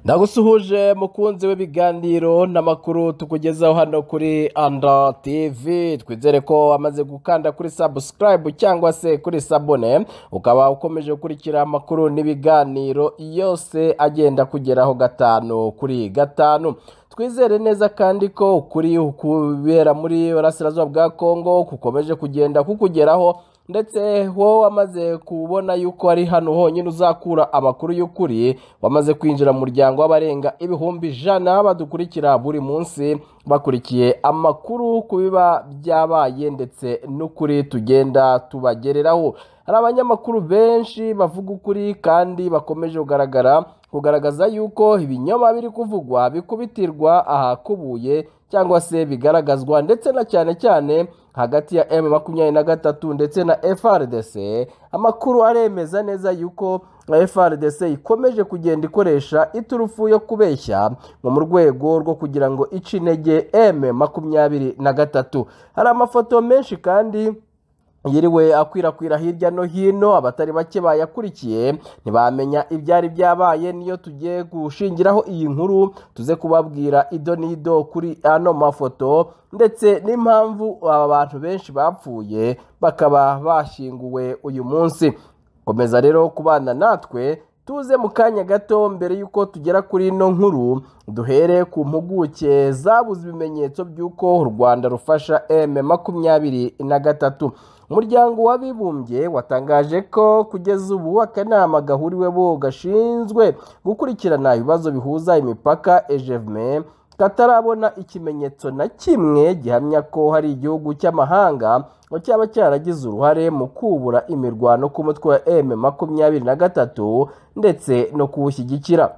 ndagusuhuje mukunzi w'ibiganiro n'amakuru tukugezaho hano kuri anda tivi twizere ko wamaze gukanda kuri sabusikarayibu cyangwa se kuri sabone ukaba ukomeje gukurikira amakuru n'ibiganiro yose agenda kugeraho gatanu kuri gatanu twizere neza kandi ko ukuri kubera muri burasirazuba bwa kongo kukomeje kugenda kukugeraho ndetse wowe wamaze kubona yuko ari hano honyine uzakura amakuru y'ukuri wamaze kwinjira mu muryango w'abarenga ibihumbi ijana badukurikira buri munsi bakurikiye amakuru ku biba byabaye ndetse n'ukuri tugenda tubagereraho hari abanyamakuru benshi bavuga ukuri kandi bakomeje kugaragara kugaragaza yuko ibinyoma biri kuvugwa bikubitirwa ahakubuye cyangwa se bigaragazwa ndetse na cyane cyane hagati ya m makumyabiri na gatatu ndetse na frdc amakuru aremeza neza yuko frdc ikomeje kugenda ikoresha iturufu yo kubeshya nko mu rwego rwo kugira ngo ice intege m makumyabiri na gatatu hari amafoto menshi kandi yiriwe akwirakwira hirya no hino abatari bake bayakurikiye ntibamenya ibyari byabaye niyo tugiye gushingiraho iyi nkuru tuze kubabwira ido n'ido kuri ano mafoto ndetse n'impamvu aba bantu benshi bapfuye bakaba bashyinguwe uyu munsi komeza rero kubana natwe tuze mu kanya gato mbere y'uko tugera kuri ino nkuru duhere ku mpuguke zabuze ibimenyetso by'uko u rwanda rufasha m makumyabiri na gatatu umuryango w'abibumbye watangaje ko kugeza ubu akanama gahuriweho gashinzwe gukurikirana ibibazo bihuza imipaka ejevme katarabona ikimenyetso na kimwe gihamya ko hari igihugu cy'amahanga ngo cyaba cyaragize uruhare mu kubura imirwano ku mutwe wa m makumyabiri na gatatu ndetse no kuwushyigikira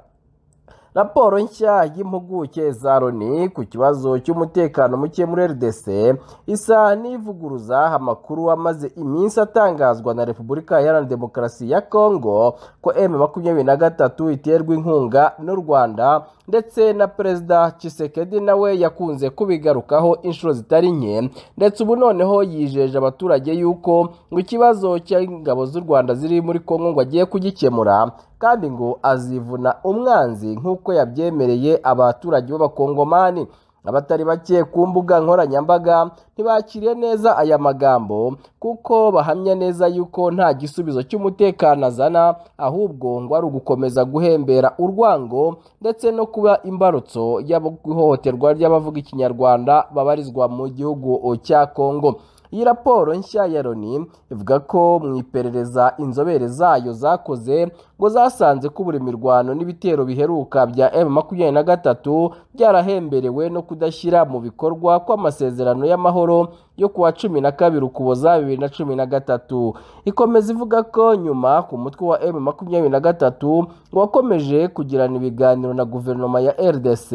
raporo nshya y'impuguke za loni ku kibazo cy'umutekano muke muri rdc isa n'ivuguruza amakuru amaze iminsi atangazwa na repubulika iharanira demokarasi ya kongo ko m makumyabiri na gatatu iterwa inkunga n'u rwanda ndetse na perezida Tshisekedi nawe yakunze kubigarukaho inshuro zitari nke ndetse ubu noneho yijeje abaturage y'uko ngo ikibazo cy'ingabo z'u rwanda ziri muri kongo ngo agiye kugikemura kandi ngo azivuna umwanzi nk'uko yabyemereye abaturage b'abakongomani abatari bake ku mbuga nkoranyambaga ntibakiriye neza aya magambo kuko bahamya neza yuko nta gisubizo cy'umutekano azana ahubwo ngo ari ugukomeza guhembera urwango ndetse no kuba imbarutso y'ihohoterwa ry'abavuga ikinyarwanda babarizwa mu gihugu cya kongo iyi raporo nshya ya loni ivuga ko mu iperereza inzobere zayo zakoze ngo zasanze ko buri mirwano n'ibitero biheruka bya m makumyabiri na gatatu byarahemberewe no kudashyira mu bikorwa kw'amasezerano y'amahoro yo ku wa cumi na kabiri ukuboza bibiri na cumi na gatatu ikomeza ivuga ko nyuma ku mutwe wa m makumyabiri na gatatu wakomeje kugirana ibiganiro na guverinoma ya rdc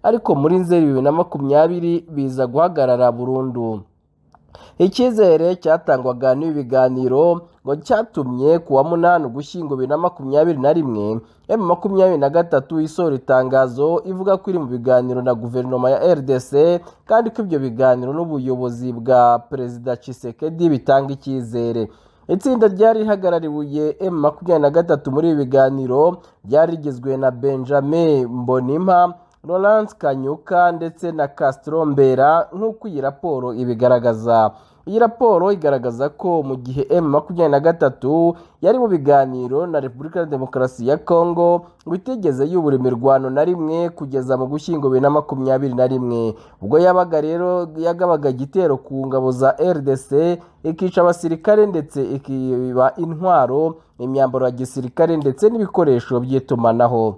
ariko muri nzeri bibiri na makumyabiri biza guhagarara burundu icyizere cyatangwaga n'ibi biganiro ngo cyatumye ku wa munani ugushyingo bibiri na makumyabiri na rimwe emu makumyabiri na gatatu isohora itangazo ivuga ko iri mu biganiro na guverinoma ya rdc kandi ko ibyo biganiro n'ubuyobozi bwa perezida Tshisekedi bitanga icyizere itsinda ryari rihagarariwe m makumyabiri na gatatu muri ibi biganiro ryari rigizwe na benjamin mbonimpa Laurence Kanyuka ndetse na Castro Mbera nk'uko iyi raporo ibigaragaza iyi raporo igaragaza ko mu gihe M makumyabiri na gatatu yari mu biganiro na Repubulika ya Demokarasi ya Kongo ngo itigeze yubura imirwano na rimwe kugeza mu gushyingo bibiri na makumyabiri na rimwe ubwo yabaga rero yagabaga igitero ku ngabo za RDC ikica abasirikare ndetse ikiba intwaro imyambaro ya gisirikare ndetse n'ibikoresho by'itumanaho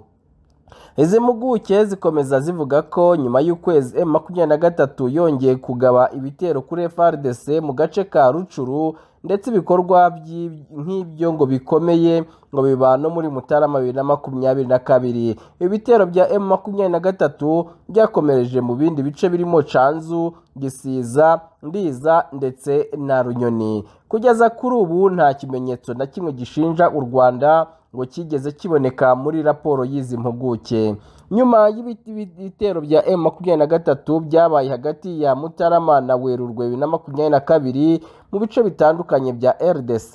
izi mpuguke zikomeza zivuga ko nyuma y'ukwezi m makumyabiri na gatatu yongeye kugaba ibitero kuri frdc mu gace ka rucuru ndetse ibikorwa nk'ibyo ngo bikomeye ngo biba no muri mutarama bibiri na makumyabiri na kabiri ibitero bya m makumyabiri na gatatu byakomereje mu bindi bice birimo canzu gisiza ndiza ndetse na runyoni kugeza kuri ubu nta kimenyetso na kimwe gishinja u rwanda ngo kigeze kiboneka muri raporo y'izi mpuguke nyuma y'ibiti- y'ibitero bya M23 byabaye hagati ya Mutarama na Werurwe bibiri na makumyabiri na kabiri mu bice bitandukanye bya RDC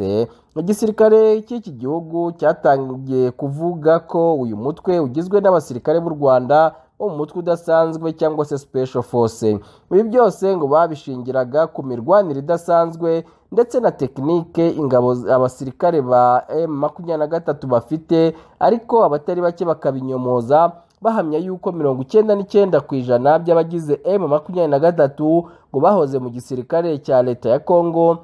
igisirikare cy'iki gihugu cyatangiye kuvuga ko uyu mutwe ugizwe n'abasirikare b'u Rwanda bo mu mutwe udasanzwe cyangwa se special force ibi byose ngo babishingiraga ku mirwanire idasanzwe ndetse na tekinike ingabo z- abasirikare ba M23 bafite ariko abatari bake bakabinyomoza bahamya yuko mirongo icyenda n'icyenda ku ijana by'abagize M makumyabiri na gatatu ngo bahoze mu gisirikare cya leta ya Congo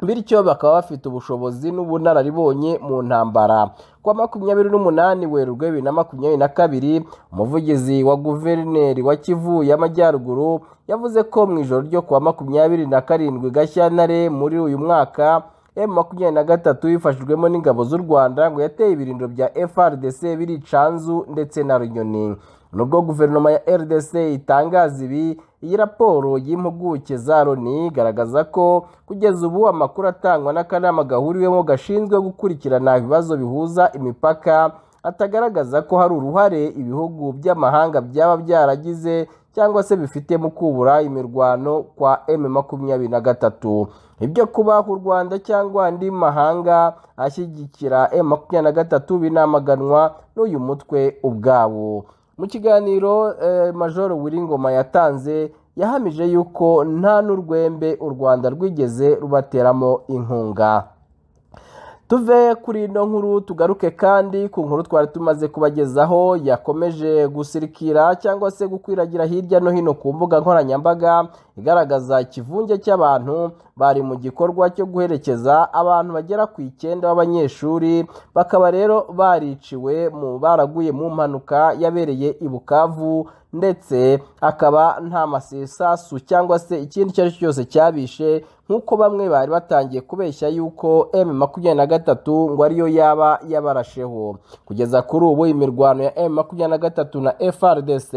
bityo bakaba bafite ubushobozi n'ubunararibonye mu ntambara kwa makumyabiri n'umunani werurwe bibiri na makumyabiri na kabiri umuvugizi wa guverineri wa kivu y'amajyaruguru yavuze ko mu ijoro ryo kuwa makumyabiri na karindwi gashyantare muri uyu mwaka M makumyabiri na gatatu bifashijwemo n'ingabo z'u Rwanda ngo yateye ibirindiro bya FRDC biri Canzu ndetse na Runyoni. Nubwo guverinoma ya RDC itangaza ibi, iyi raporo y'impuguke za Loni igaragaza ko kugeza ubu amakuru atangwa n'akanama gahuriwemo gashinzwe gukurikirana ibibazo bihuza imipaka atagaragaza ko hari uruhare ibihugu by'amahanga byaba byaragize cyangwa se bifite mu kubura imirwano kwa M makumyabiri na gatatu ibyo kubaho u Rwanda cyangwa andi mahanga ashyigikira M makumyabiri na gatatu binamaganwa n'uyu mutwe ubwawo mu kiganiro eh, Major Wiringoma yatanze yahamije yuko nta n'urwembe u Rwanda rwigeze rubateramo inkunga tuve kuri ino nkuru tugaruke kandi ku nkuru twari tumaze kubagezaho yakomeje gusirikira cyangwa se gukwiragira hirya no hino ku mbuga nkoranyambaga igaragaza ikivunge cy'abantu bari mu gikorwa cyo guherekeza abantu bagera ku icyenda b'abanyeshuri bakaba rero bariciwe mu baraguye mu mpanuka yabereye i Bukavu ndetse akaba nta masasu cyangwa se ikindi icyo ari cyo cyose cyabishe nk'uko bamwe bari batangiye kubeshya yuko M makumyabiri na gatatu ngo ariyo yaba yabarasheho kugeza kuri ubu imirwano ya M makumyabiri na gatatu na FRDC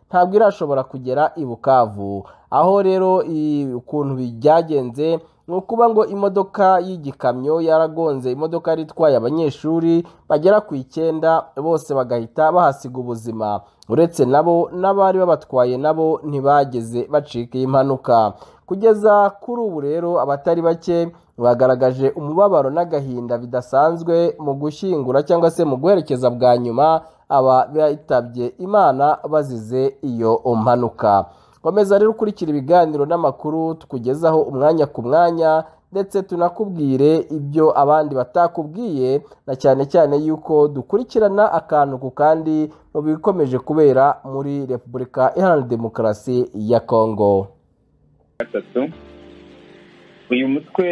ntabwo irashobora kugera i Bukavu aho rero i- ukuntu byagenze ni ukuba ngo imodoka y'igikamyo yaragonze imodoka yari itwaye abanyeshuri bagera ku icyenda bose bagahita bahasiga ubuzima uretse nabo n'abari babatwaye nabo ntibageze bacika iyi mpanuka kugeza kuri ubu rero abatari bake bagaragaje umubabaro n'agahinda bidasanzwe mu gushyingura cyangwa se mu guherekeza bwa nyuma aba bitabye imana bazize iyo mpanuka komeza rero ukurikira ibiganiro n'amakuru tukugezaho umwanya ku mwanya ndetse tunakubwire ibyo abandi batakubwiye na cyane cyane yuko dukurikirana akantu ku kandi mu bikomeje kubera muri repubulika iharanira demokarasi ya kongo gatatu uyu mutwe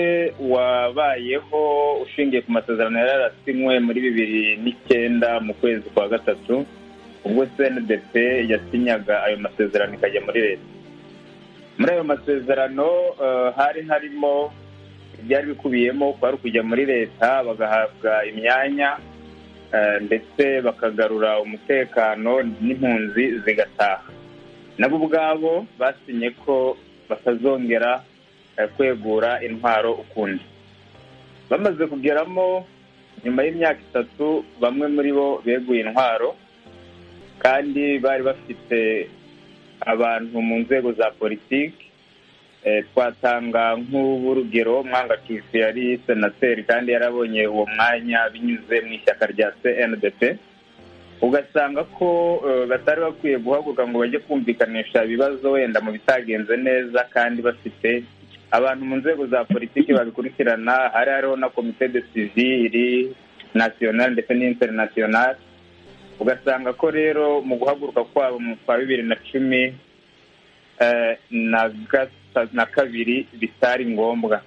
wabayeho ushingiye ku masezerano yari yarasinywe muri bibiri n'icyenda mu kwezi kwa gatatu ubwo cndp yasinyaga ayo masezerano ikajya muri leta muri ayo masezerano eh, hari harimo ibyari bikubiyemo kwari kujya muri leta bagahabwa imyanya eh, ndetse bakagarura umutekano n'impunzi zigataha nabo ubwabo basinye ko batazongera eh, kwegura intwaro ukundi bamaze kugeramo nyuma y'imyaka itatu bamwe muri bo beguye intwaro kandi bari bafite abantu mu nzego za politiki Eh, twatanga nk'urugero mwanga kivu yari senateri kandi yarabonye uwo mwanya binyuze mu ishyaka rya cndp ugasanga ko eh, batari bakwiye guhaguruka ngo bajye kumvikanisha ibibazo wenda mu bitagenze neza kandi bafite abantu mu nzego za politiki babikurikirana hari hariho na komite de sivili nasiyonali ndetse n'interinasiyonali ugasanga ko rero mu guhaguruka kwabo mu kwa bibiri na cumi eh, na gata- na kabiri bitari ngombwa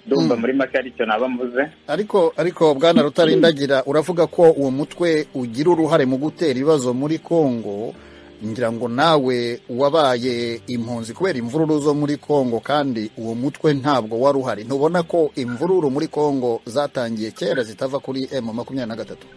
ndumva Mm. muri make aricyo naba mvuze ariko ariko bwana rutarindagira uravuga ko uwo mutwe ugira uruhare mu gutera ibibazo muri congo ngira ngo nawe wabaye impunzi kubera imvururu zo muri congo kandi uwo mutwe ntabwo wari uhari ntubona ko imvururu muri congo zatangiye kera zitava kuri m makumyabiri na gatatu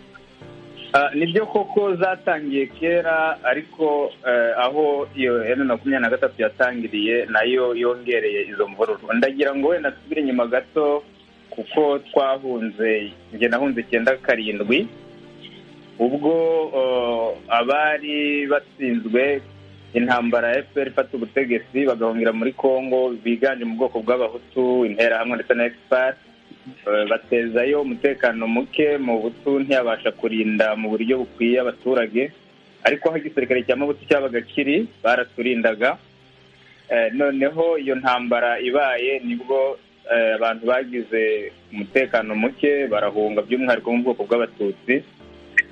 Ah, nibyo koko zatangiye kera ariko eh, aho iyo emu makumyabiri na gatatu yatangiriye nayo yongereye izo mvururu ndagira ngo wenda tubire inyuma gato kuko twahunze njye nahunze icyenda karindwi ubwo abari batsinzwe intambara ya fpr ifata ubutegetsi bagahungira muri congo biganje mu bwoko bw'abahutu interahamwe ndetse na fpr batezayo umutekano muke mu butu ntiyabasha kurinda mu buryo bukwiye abaturage ariko aho igisirikare cya mabutu cyabaga kiri baraturindaga noneho iyo ntambara ibaye nibwo abantu bagize umutekano muke barahunga by'umwihariko mu bwoko bw'abatutsi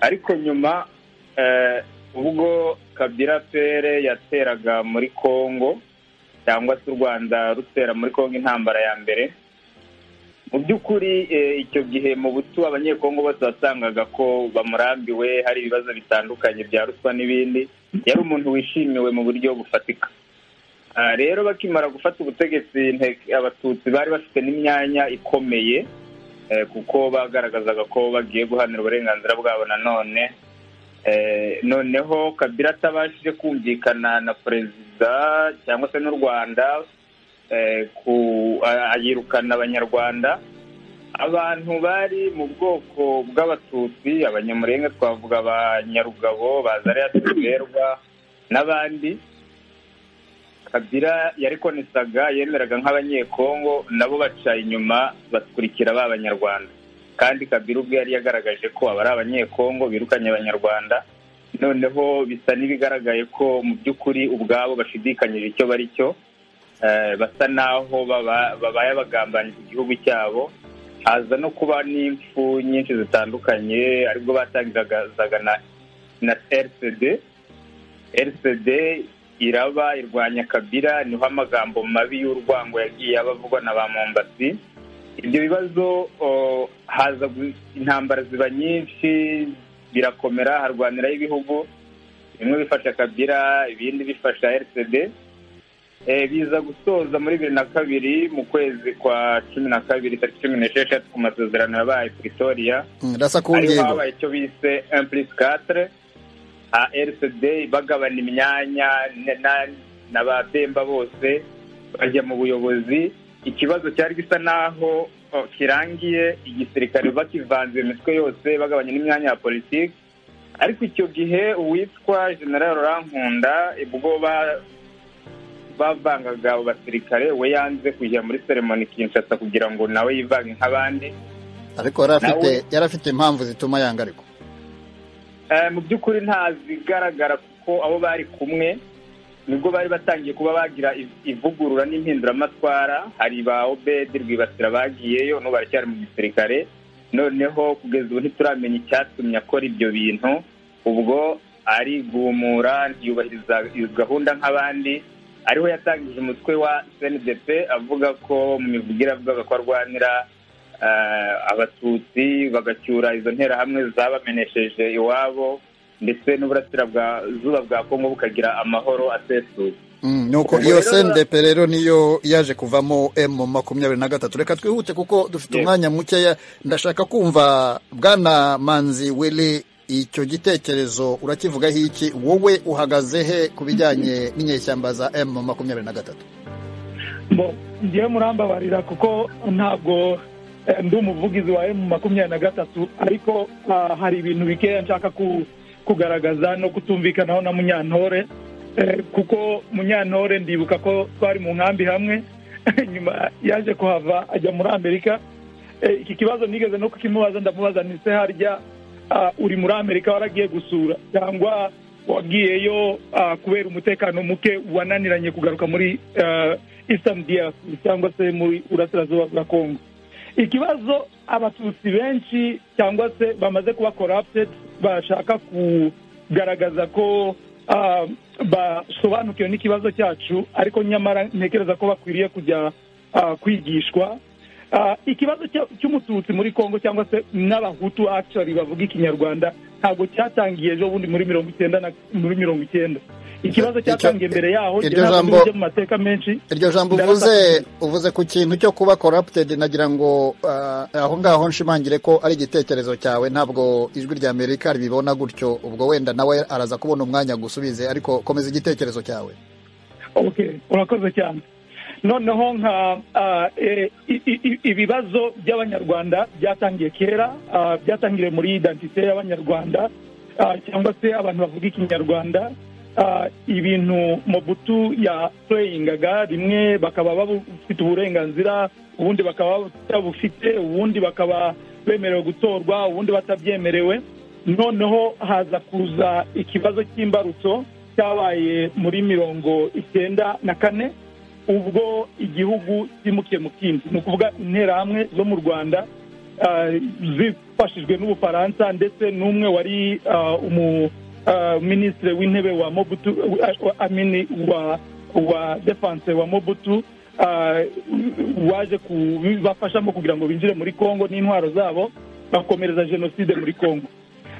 ariko nyuma ubwo kabira fere yateraga muri congo cyangwa se u rwanda rutera muri congo intambara ya mbere mu by'ukuri icyo gihe mu butu abanyekongo bose wasangaga ko bamurambiwe hari ibibazo bitandukanye bya ruswa n'ibindi yari umuntu wishimiwe mu buryo bufatika rero bakimara gufata ubutegetsi abatutsi bari bafite n'imyanya ikomeye kuko bagaragazaga ko bagiye guhanira uburenganzira bwabo nanone noneho kabira atabashije kumvikana na perezida cyangwa se n'u rwanda ayirukana abanyarwanda abantu bari mu bwoko bw'abatutsi abanyamurenga twavuga abanyarugabo bazariya tuberwa n'abandi kabira yarikonesaga yemeraga nk'abanyekongo nabo baca inyuma bakurikira ba banyarwanda kandi kabira ubwe yari yagaragaje ko aba ari abanyekongo birukanye abanyarwanda noneho bisa n'ibigaragaye ko mu by'ukuri ubwabo bashidikanyije icyo bari cyo basa n'aho babaye abagambanyi ku gihugu cyabo haza no kuba n'imfu nyinshi zitandukanye aribwo batangagazaga na rcd rcd iraba irwanya kabira niho amagambo mabi y'urwango yagiye abavugwa na ba mombasi ibyo bibazo haza intambara ziba nyinshi birakomera harwaniraho ibihugu bimwe bifasha kabira ibindi bifasha rcd biza gusoza muri bibiri na kabiri mu kwezi kwa cumi na kabiri tariki cumi n'esheshatu ku masezerano yabaye pretoria ariho habaye icyo bise impulisi katire rcd bagabana imyanya na ba demba bose bajya mu buyobozi ikibazo cyari gisa n'aho kirangiye igisirikare bakivanze imitwe yose bagabanya n'imyanya ya politiki ariko icyo gihe uwitwa general rankunda ubwo bavangaga abo basirikare we yanze kujya muri seremoni kinshasa kugira ngo nawe yivange nk'abandi ariko yari afite impamvu zituma yanga ariko mu by'ukuri ntazigaragara kuko abo bari kumwe nibwo bari batangiye kuba bagira ivugurura n'impinduramatwara hari ba obedi rwibasira bagiyeyo n'ubu baracyari mu gisirikare noneho kugeza ubu ntituramenya icyatumye akora ibyo bintu ubwo arigumura ntiyubahiriza gahunda nk'abandi ariho yatangije umutwe wa cndp avuga ko mu mivugire avuga ko arwanira abatutsi bagacyura izo nterahamwe zabamenesheje iwabo ndetse n'uburasirazuba bwa kongo bukagira amahoro asesuye nuko iyo cndp rero niyo yaje kuvamo emu makumyabiri na gatatu reka twihute kuko dufite umwanya mukeya ndashaka kumva bwana manzi wili icyo gitekerezo urakivugaho iki wowe uhagaze he ku bijyanye n'inyeshyamba za emu makumyabiri na gatatu ngewe murambabarira kuko ntabwo ndi umuvugizi wa emu makumyabiri na gatatu ariko hari ibintu bikeya nshaka kugaragaza no kutumvikanaho na munyantore kuko munyantore ndibuka ko twari mu nkambi hamwe nyuma yaje kuhava ajya muri amerika iki kibazo nigeze no kukimubaza ndamubaza ndetse harya uri muri amerika waragiye gusura cyangwa wagiyeyo kubera umutekano muke wananiranye kugaruka muri eastern diaspora cyangwa se muri burasirazuba bwa kongo ikibazo abatutsi benshi cyangwa se bamaze kuba corrupted bashaka kugaragaza ko basobanukiwe n'ikibazo cyacu ariko nyamara ntekereza ko bakwiriye kujya kwigishwa ikibazo cy'umututsi muri congo cyangwa se n'abahutu actually bavuga ikinyarwanda ntabwo cyatangiye ejo bundi muri mirongo icyenda muri mirongo icyenda ikibazo cyatangiye mbere yaho rijya mu mateka menshi iryo jambo uvuze uvuze ku kintu cyo kuba corrupted nagira ngo aho ngaho nshimangire ko ari igitekerezo cyawe ntabwo ijwi rya amerika ribibona gutyo ubwo wenda nawe araza kubona umwanya gusubize ariko komeza igitekerezo cyawe urakoze cyane noneho nka ah, eh, i- i- i- ibibazo by'abanyarwanda byatangiye kera ah, byatangiriye muri identite y'abanyarwanda ah, cyangwa se abantu bavuga ikinyarwanda ah, ibintu mobutu yapureyiningaga rimwe bakaba bafite uburenganzira ubundi bakaba batabufite ubundi bakaba bemerewe gutorwa ubundi batabyemerewe noneho haza kuza ikibazo cy'imbarutso cyabaye muri mirongo icyenda na kane ubwo igihugu cyimukiye mu kindi ni ukuvuga interahamwe zo mu rwanda ah, zifashijwe n'ubufaransa ndetse n'umwe wari ah, umu ah, minisitiri w'intebe wa mobutu wa- amini wa wa defanse wa mobutu ah, waje kubafashamo kugira ngo binjire muri congo n'intwaro zabo bakomereza jenoside muri congo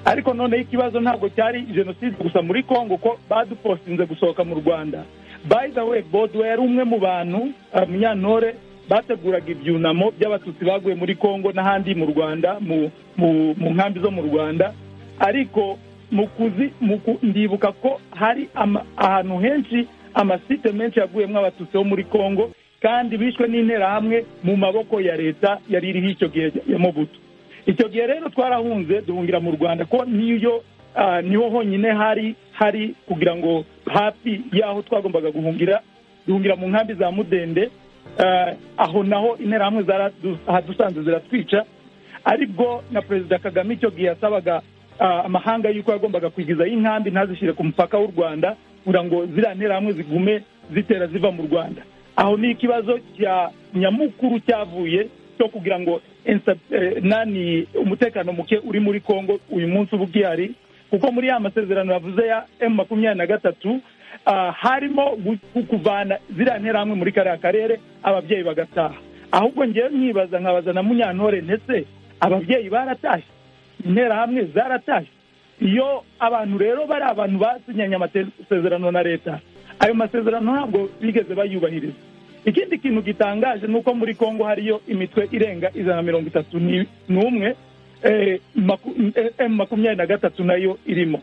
ariko noneho ikibazo ntabwo cyari jenoside gusa muri congo ko badupostinze gusohoka mu rwanda by the way bodwe yari umwe mu bantu ah, munyantore bateguraga ibyunamo by'abatutsi baguye muri congo n'ahandi mu rwanda mu mu- mu nkambi zo mu rwanda ariko mu kuzi mu ku- ndibuka ko hari ama- ahantu henshi amasite menshi yaguyemo abatutsi bo muri congo kandi bishwe n'interahamwe mu maboko ya leta yari iriho icyo gihe ya mobutu icyo gihe rero twarahunze duhungira mu rwanda ko niyo ah, niho honyine hari hari kugira ngo hafi y'aho twagombaga guhungira duhungira mu nkambi za mudende ah, aho naho interahamwe zaradu- ahadusanze ziratwica aribwo na perezida kagame icyo gihe yasabaga ah, amahanga y'uko yagombaga kwigizayo inkambi ntazishyire ku mupaka w'u rwanda kugira ngo ziriya nterahamwe zigume zitera ziva mu rwanda aho ni ikibazo cya nyamukuru cyavuye cyo kugira ngo insa- eh, nani umutekano muke uri muri congo uyu munsi uba ugihari kuko muri ya masezerano yavuze ya emu makumyabiri na gatatu ah, harimo gu- ku- kuvana ziriya nterahamwe muri kariya karere ababyeyi bagataha ahubwo ngewe mwibaza nkabaza na munyantore ndetse ababyeyi baratashye interahamwe zaratashye iyo abantu rero bari abantu basinyanye amasezerano na leta ayo masezerano ntabwo bigeze bayubahiriza ikindi kintu gitangaje ni uko muri congo hariyo imitwe irenga ijana na mirongo itatu ni- n'umwe eh, maku- eh, emu makumyabiri na gatatu nayo irimo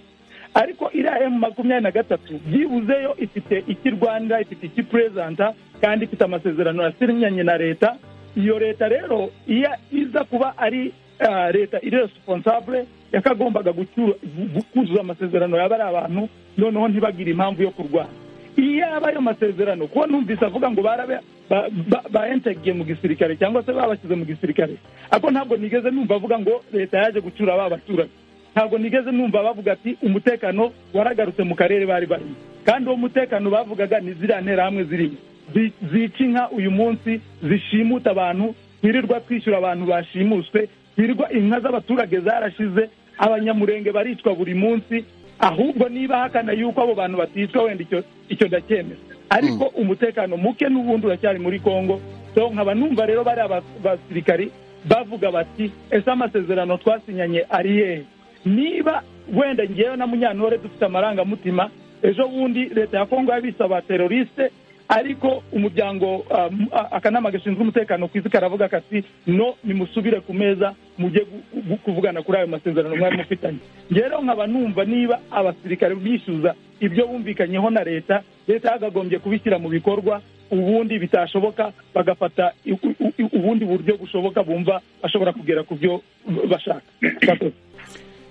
ariko iriya emu makumyabiri na gatatu byibuzeyo ifite iki rwanda ifite iki perezanta kandi ifite amasezerano yasinyanye na leta iyo leta rero iyo iza kuba ari ah, leta iri responsable yakagombaga gucyura- gu- kuzuza amasezerano yaba ari abantu noneho ntibagire impamvu yo kurwana iyo aba ayo masezerano kuko numvise avuga ngo barabe ba- ba- baentegiye mu gisirikare cyangwa se babashyize mu gisirikare ariko ntabwo nigeze numva avuga ngo leta yaje gucyura ba baturage ntabwo nigeze numva bavuga ati umutekano waragarutse mu karere bari barimo kandi uwo mutekano bavugaga ni ziriya nterahamwe zirimo Zi- zica inka uyu munsi zishimuta abantu ntirirwa twishyura abantu bashimuswe ntirirwa inka z'abaturage zarashize abanyamurenge baricwa buri munsi ahubwo niba hakana yuko abo bantu baticwa wenda icyo icyo ndacyemera ariko umutekano muke n'ubundi uracyari muri congo so nkaba numva rero bari abasirikari bavuga bati ese amasezerano twasinyanye ari yehe niba wenda ngewe na munyantore dufite amarangamutima ejo bundi leta ya kongo yabise abateroriste ariko umuryango ah, m- ah, akanama gashinzwe umutekano ku isi karavuga kati no nimusubire ku meza mujye gu- gu- kuvugana kuri ayo masezerano mwari mufitanye rero nkaba numva niba abasirikare bishyuza ibyo bumvikanyeho na leta leta yagagombye kubishyira mu bikorwa ubundi bitashoboka bagafata u- u- u- ubundi buryo bushoboka bumva bashobora kugera ku byo bashaka Murakoze.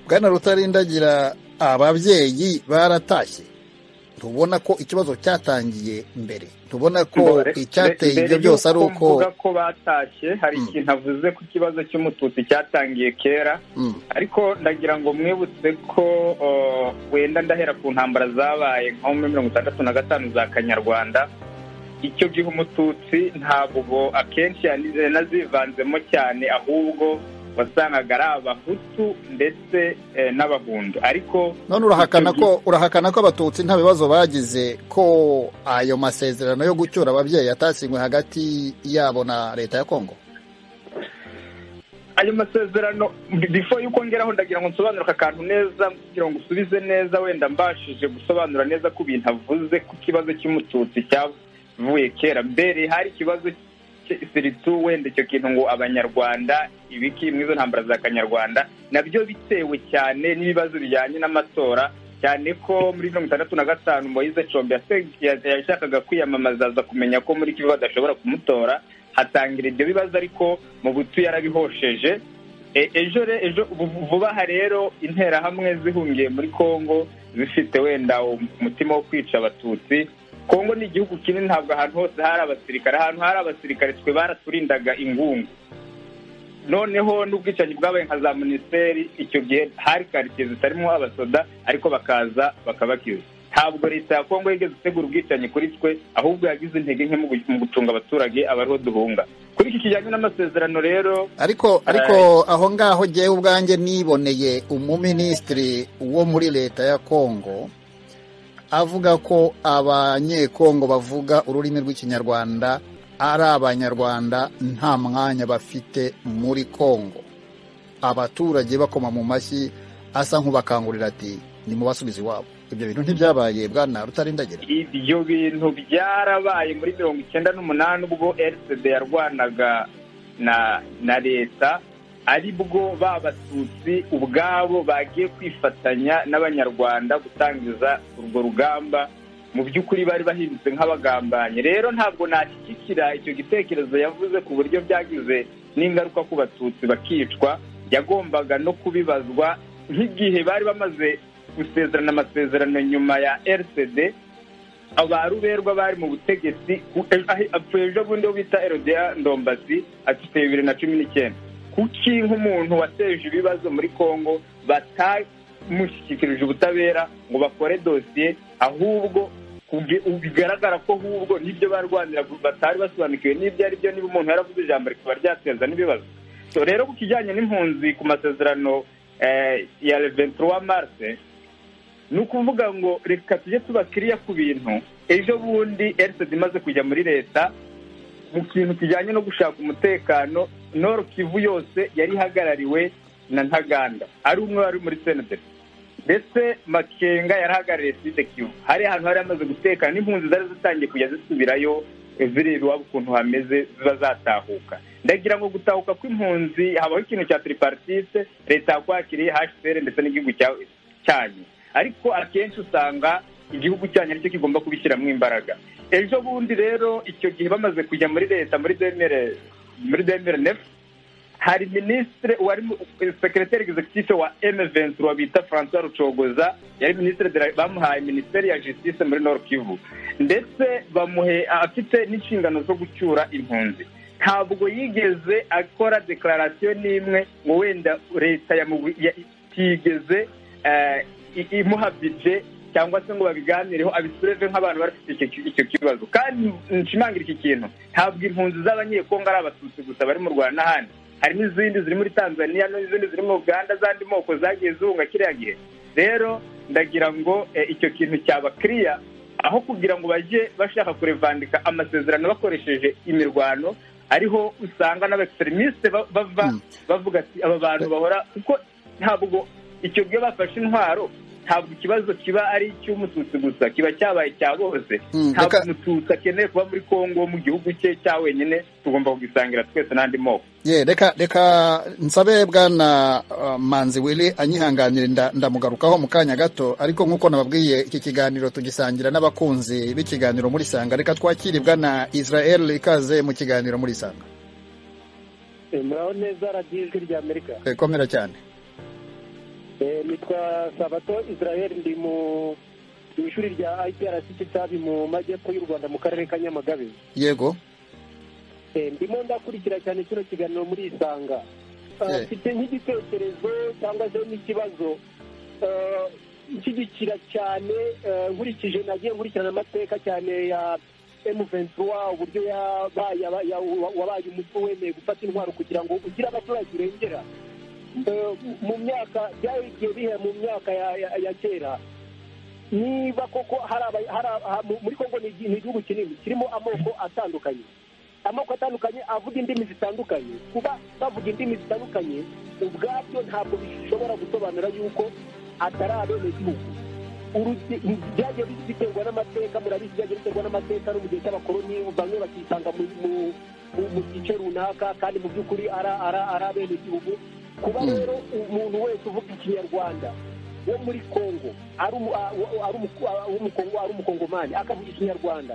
bwana rutarindagira ababyeyi baratashye ntubona ko ikibazo cyatangiye mbere ntubona ko Mbere- icyateye mbere ibyo byose ari y'uko uko mvuga ko batashye hari Mm. ikintu avuze ku kibazo cy'umututsi cyatangiye kera Mm, ariko ndagira ngo mwibutse ko uh, wenda ndahera ku ntambara zabaye nko muri mirongo itandatu na gatanu za kanyarwanda icyo gihe umututsi ntabwo akenshi yanize- yanazivanzemo cyane ahubwo wasangaga ari abahutu ndetse eh, n'abahundo ariko none urahakana ko urahakana ko abatutsi nta bibazo bagize ko ayo masezerano yo gucyura ababyeyi yatasinywe hagati yabo na leta ya kongo ayo masezerano bifo yuko ngeraho ndagira ngo nsobanure aka kantu neza kugira ngo usubize neza wenda mbashije gusobanura neza ko ibintu avuze ku kibazo cy'umututsi cyavuye kera mbere hari ikibazo cye- siritu wenda icyo kintu ngo abanyarwanda ibiki mu izo ntambara za kanyarwanda nabyo bitewe cyane n'ibibazo bijyanye n'amatora cyane ko muri mirongo itandatu na gatanu moyize combe yashakaga kwiyamamaza aza kumenya ko muri kivu badashobora kumutora hatangira ibyo bibazo ariko mu butu yarabihosheje ejo ejo vuba aha rero interahamwe zihungiye muri congo zifite wenda umutima wo kwica abatutsi congo ni igihugu kinini ntabwo ahantu hose hari abasirikare ahantu hari abasirikare twe baraturindaga ingungu noneho n'ubwicanyi bwabaye nka za minisiteri icyo gihe hari karitsiye zitarimo abasoda ariko bakaza bakabakiza ntabwo leta ya kongo yigeze itegura ubwicanyi kuri twe ahubwo yagize intege nke mu gucunga abaturage abariho duhunga kuri iki kijyanye n'amasezerano rero ariko ariko aho ngaho ngewe ubwanjye niboneye umuminisitiri wo muri leta ya kongo avuga ko abanyekongo bavuga ururimi rw'ikinyarwanda ari abanyarwanda nta mwanya bafite muri congo abaturage bakoma mu mashyi asa nk'ubakangurira ati ni mu basubiza iwabo ibyo bintu ntibyabaye bwana rutarindagira ibyo bintu byarabaye muri mirongo icyenda n'umunani ubwo rcd yarwanaga na na leta ari bwo ba batutsi ubwabo bagiye kwifatanya n'abanyarwanda gutangiza urwo rugamba mu by'ukuri bari bahindutse nk'abagambanye rero ntabwo nashyigikira icyo gitekerezo yavuze ku buryo byagize n'ingaruka ku batutsi bakicwa yagombaga no kubibazwa nk'igihe bari bamaze gusezerana amasezerano nyuma ya rcd abaruberwa bari mu butegetsi apfuye ejo bundi bita erodea ndombasi afite bibiri na cumi n'icyenda kuki nk'umuntu wateje ibibazo muri congo batamushyikirije ubutabera ngo bakore dosiye ahubwo bigaragara ko ahubwo n'ibyo barwanira batari basobanukiwe n'ibyo ari byo niba umuntu yaravuze ijambo rikaba ryateza n'ibibazo rero ku kijyanye n'impunzi ku masezerano ya ventura marse ni ukuvuga ngo reka tujye tubakiriya ku bintu ejo bundi erisedi imaze kujya muri leta mu kintu kijyanye no gushaka umutekano noro kivu yose yari ihagarariwe na ntaganda ari umwe wari muri senederi ndetse makenga yarahagarariye side kivu hari ahantu hari amaze gutekana n'impunzi zari zitangiye kujya zisubirayo zireba iwabo ukuntu hameze ziba zatahuka ndagira ngo gutahuka kw'impunzi habaho ikintu cya tiriparitise leta yakwakiriye hcr ndetse n'igihugu cyanyu ariko akenshi usanga igihugu cyanyu aricyo kigomba kubishyiramo imbaraga ejo bundi rero icyo gihe bamaze kujya muri leta muri demere muri demere nefu hari minisitiri wari sekireteri egizekitife wa emeventura bita francois rucogoza yari minisitiri bamuhaye minisiteri ya jisitise muri nord kivu ndetse bamuhe afite n'inshingano zo gucyura impunzi ntabwo yigeze akora dekararasiyo n'imwe ngo wenda leta yatigeze imuha bije cyangwa se ngo babiganireho abisureve nk'abantu bafite icyo kibazo kandi nshimangira iki kintu ntabwo impunzi z'abanyekongo ari abatutsi gusa bari mu rwanda n'ahandi hari n'izindi ziri muri tanzania n'izindi ziri mu uganda z'andi moko zagiye zihunga kiriya gihe rero ndagira ngo icyo kintu cyaba kiriya aho kugira ngo bajye bashaka kurevandika amasezerano bakoresheje imirwano ariho usanga n'abatekinisite bava bavuga ati aba bantu bahora kuko ntabwo icyo gihe bafashe intwaro ntabwo ikibazo kiba ari icy'umututsi gusa kiba cyabaye icya bose ntabwo umututsi akeneye kuba muri congo mu gihugu cye cya wenyine tugomba kugisangira twese n'andi moko reka reka nsabe bwana manzi wili anyihanganire ndamugarukaho mu kanya gato ariko nk'uko nababwiye iki kiganiro tugisangira n'abakunzi b'ikiganiro muri sanga reka twakire bwana israel ikaze mu kiganiro muri sanga muraho neza radiyo ijwi rya amerika komera cyane nitwa sabato israel ndi mu ishuri rya iprc kitabi mu majyepfo y'u rwanda mu karere ka nyamagabe yego ndimo ndakurikira cyane kino kiganiro muri isanga mfite nk'igitekerezo cyangwa se n'ikibazo nshyigikira cyane nkurikije nagiye nkurikirana amateka cyane ya emu ventura uburyo wabaye umutwe wemeye gufata intwaro kugira ngo ugire abaturage urengera mu myaka byagiye bihe mu myaka ya kera niba koko muri kongo ni igihugu kinini kirimo amoko atandukanye amoko atandukanye avuga indimi zitandukanye kuba bavuga indimi zitandukanye ubwabyo ntabwo bishobora gusobanura yuko atari abenegihugu byagiye biterwa n'amateka murabizi byagiye biterwa n'amateka no mu gihe cy'abakoloni bamwe bakisanga mu gice runaka kandi mu by'ukuri ari abenegihugu kuba rero umuntu wese uvuga ikinyarwanda wo muri kongo ari umu- a- wo- ari umuko- a- w'umukongo- ari umukongomani akavuga ikinyarwanda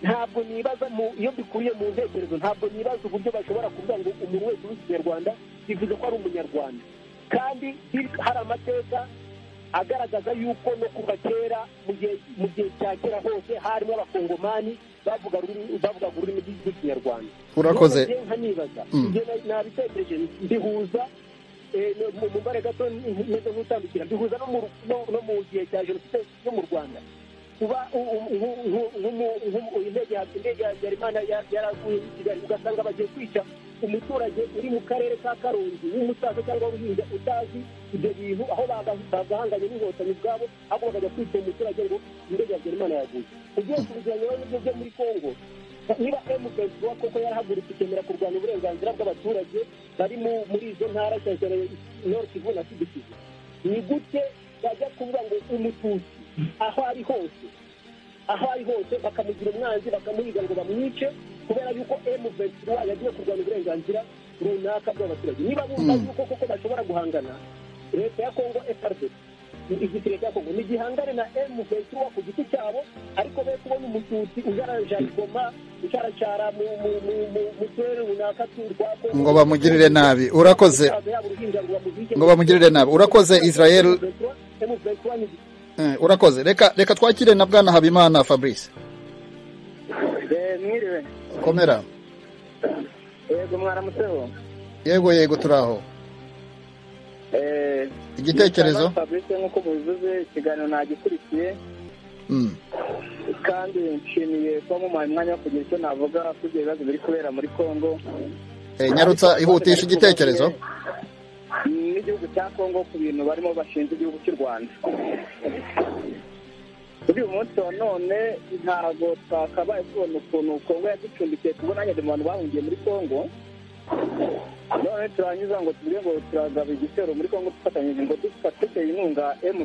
ntabwo nibaza mu- iyo bikuriye mu ntekerezo ntabwo nibaza uburyo bashobora kuvuga ngo umuntu wese uzi ikinyarwanda bivuze ko ari umunyarwanda kandi hir- hari amateka agaragaza yuko no kuva kera mu gihe- mu gihe cya kera hose harimo abakongomani bavuga ururimi- bavugaga ururimi rw'ikinyarwanda urakoze None nje nkanibaza Mm. ibyo na- nabitekereje ndihuza eh, no- mu mubare gato meze nk'utandukira ndihuza no mu ru- no- no mu gihe cya jenoside yo mu rwanda kuba u- u- nku- nku- nkumu- nkumu- indege ya- indege ya habyarimana ya- yaraguye i kigali ugasanga bagiye kwica umuturage uri mu karere ka karongi w'umusaza cyangwa w'uruhinja utazi ibyo bintu aho baga- bagahanganye n'inkotanyi ubwabo ahubwo bakajya kwica umuturage ngo indege ya habyarimana yaguye ugiye kubigeranya rero n'ibyo byo muri kongo niba emugezi wa koko yarahagurutse ikemera kurwanya uburenganzira bw'abaturage bari mu- muri izo ntara cyane cyane nord kivu na sud kivu ni gute bajya kuvuga ngo umututsi aho ari hose aho ari hose bakamugira umwanzi bakamuhiga ngo bamwice kubera yuko emugezi wa yagiye kurwanya uburenganzira runaka bw'abaturage niba bumva Mm. yuko koko bashobora guhangana leta ya kongo efarde igisirikare cya kongo nigihangane na emugezi wa ku giti cyabo ariko be kubona umututsi ujaranjalikoma ucaracara mu- mu- mu- mu- mu turere runaka tu- twa Kongo. ngo bamugirire nabi urakoze Umusaza yaba uruhinja ngo bamuzike. ngo bamugirire nabi urakoze israel M23 M23 ni iki? eh, urakoze reka reka twakire na bwana habimana fabrice mwiriwe komera yego mwaramutseho yego yego turi aho Eh, igitekerezo Mr. fabrice nk'uko mubivuze ikiganiro nagikurikiye Mm, kandi nshimiye kuba mumaye umwanya wo kugira icyo navuga kuri ibyo bibazo biri kubera muri congo eh, nyarutsa ihutisha igitekerezo n'igihugu cya congo ku bintu barimo bashinja igihugu cy'u rwanda kuri uyu munsi wa none ntabwo twakabaye tubona ukuntu congo yaducumbikiye tubona nyine mu bantu bahungiye muri congo none turanyuza ngo tuvuge ngo turagaba igitero muri congo dufatanyije ngo dufata duteye inkunga emu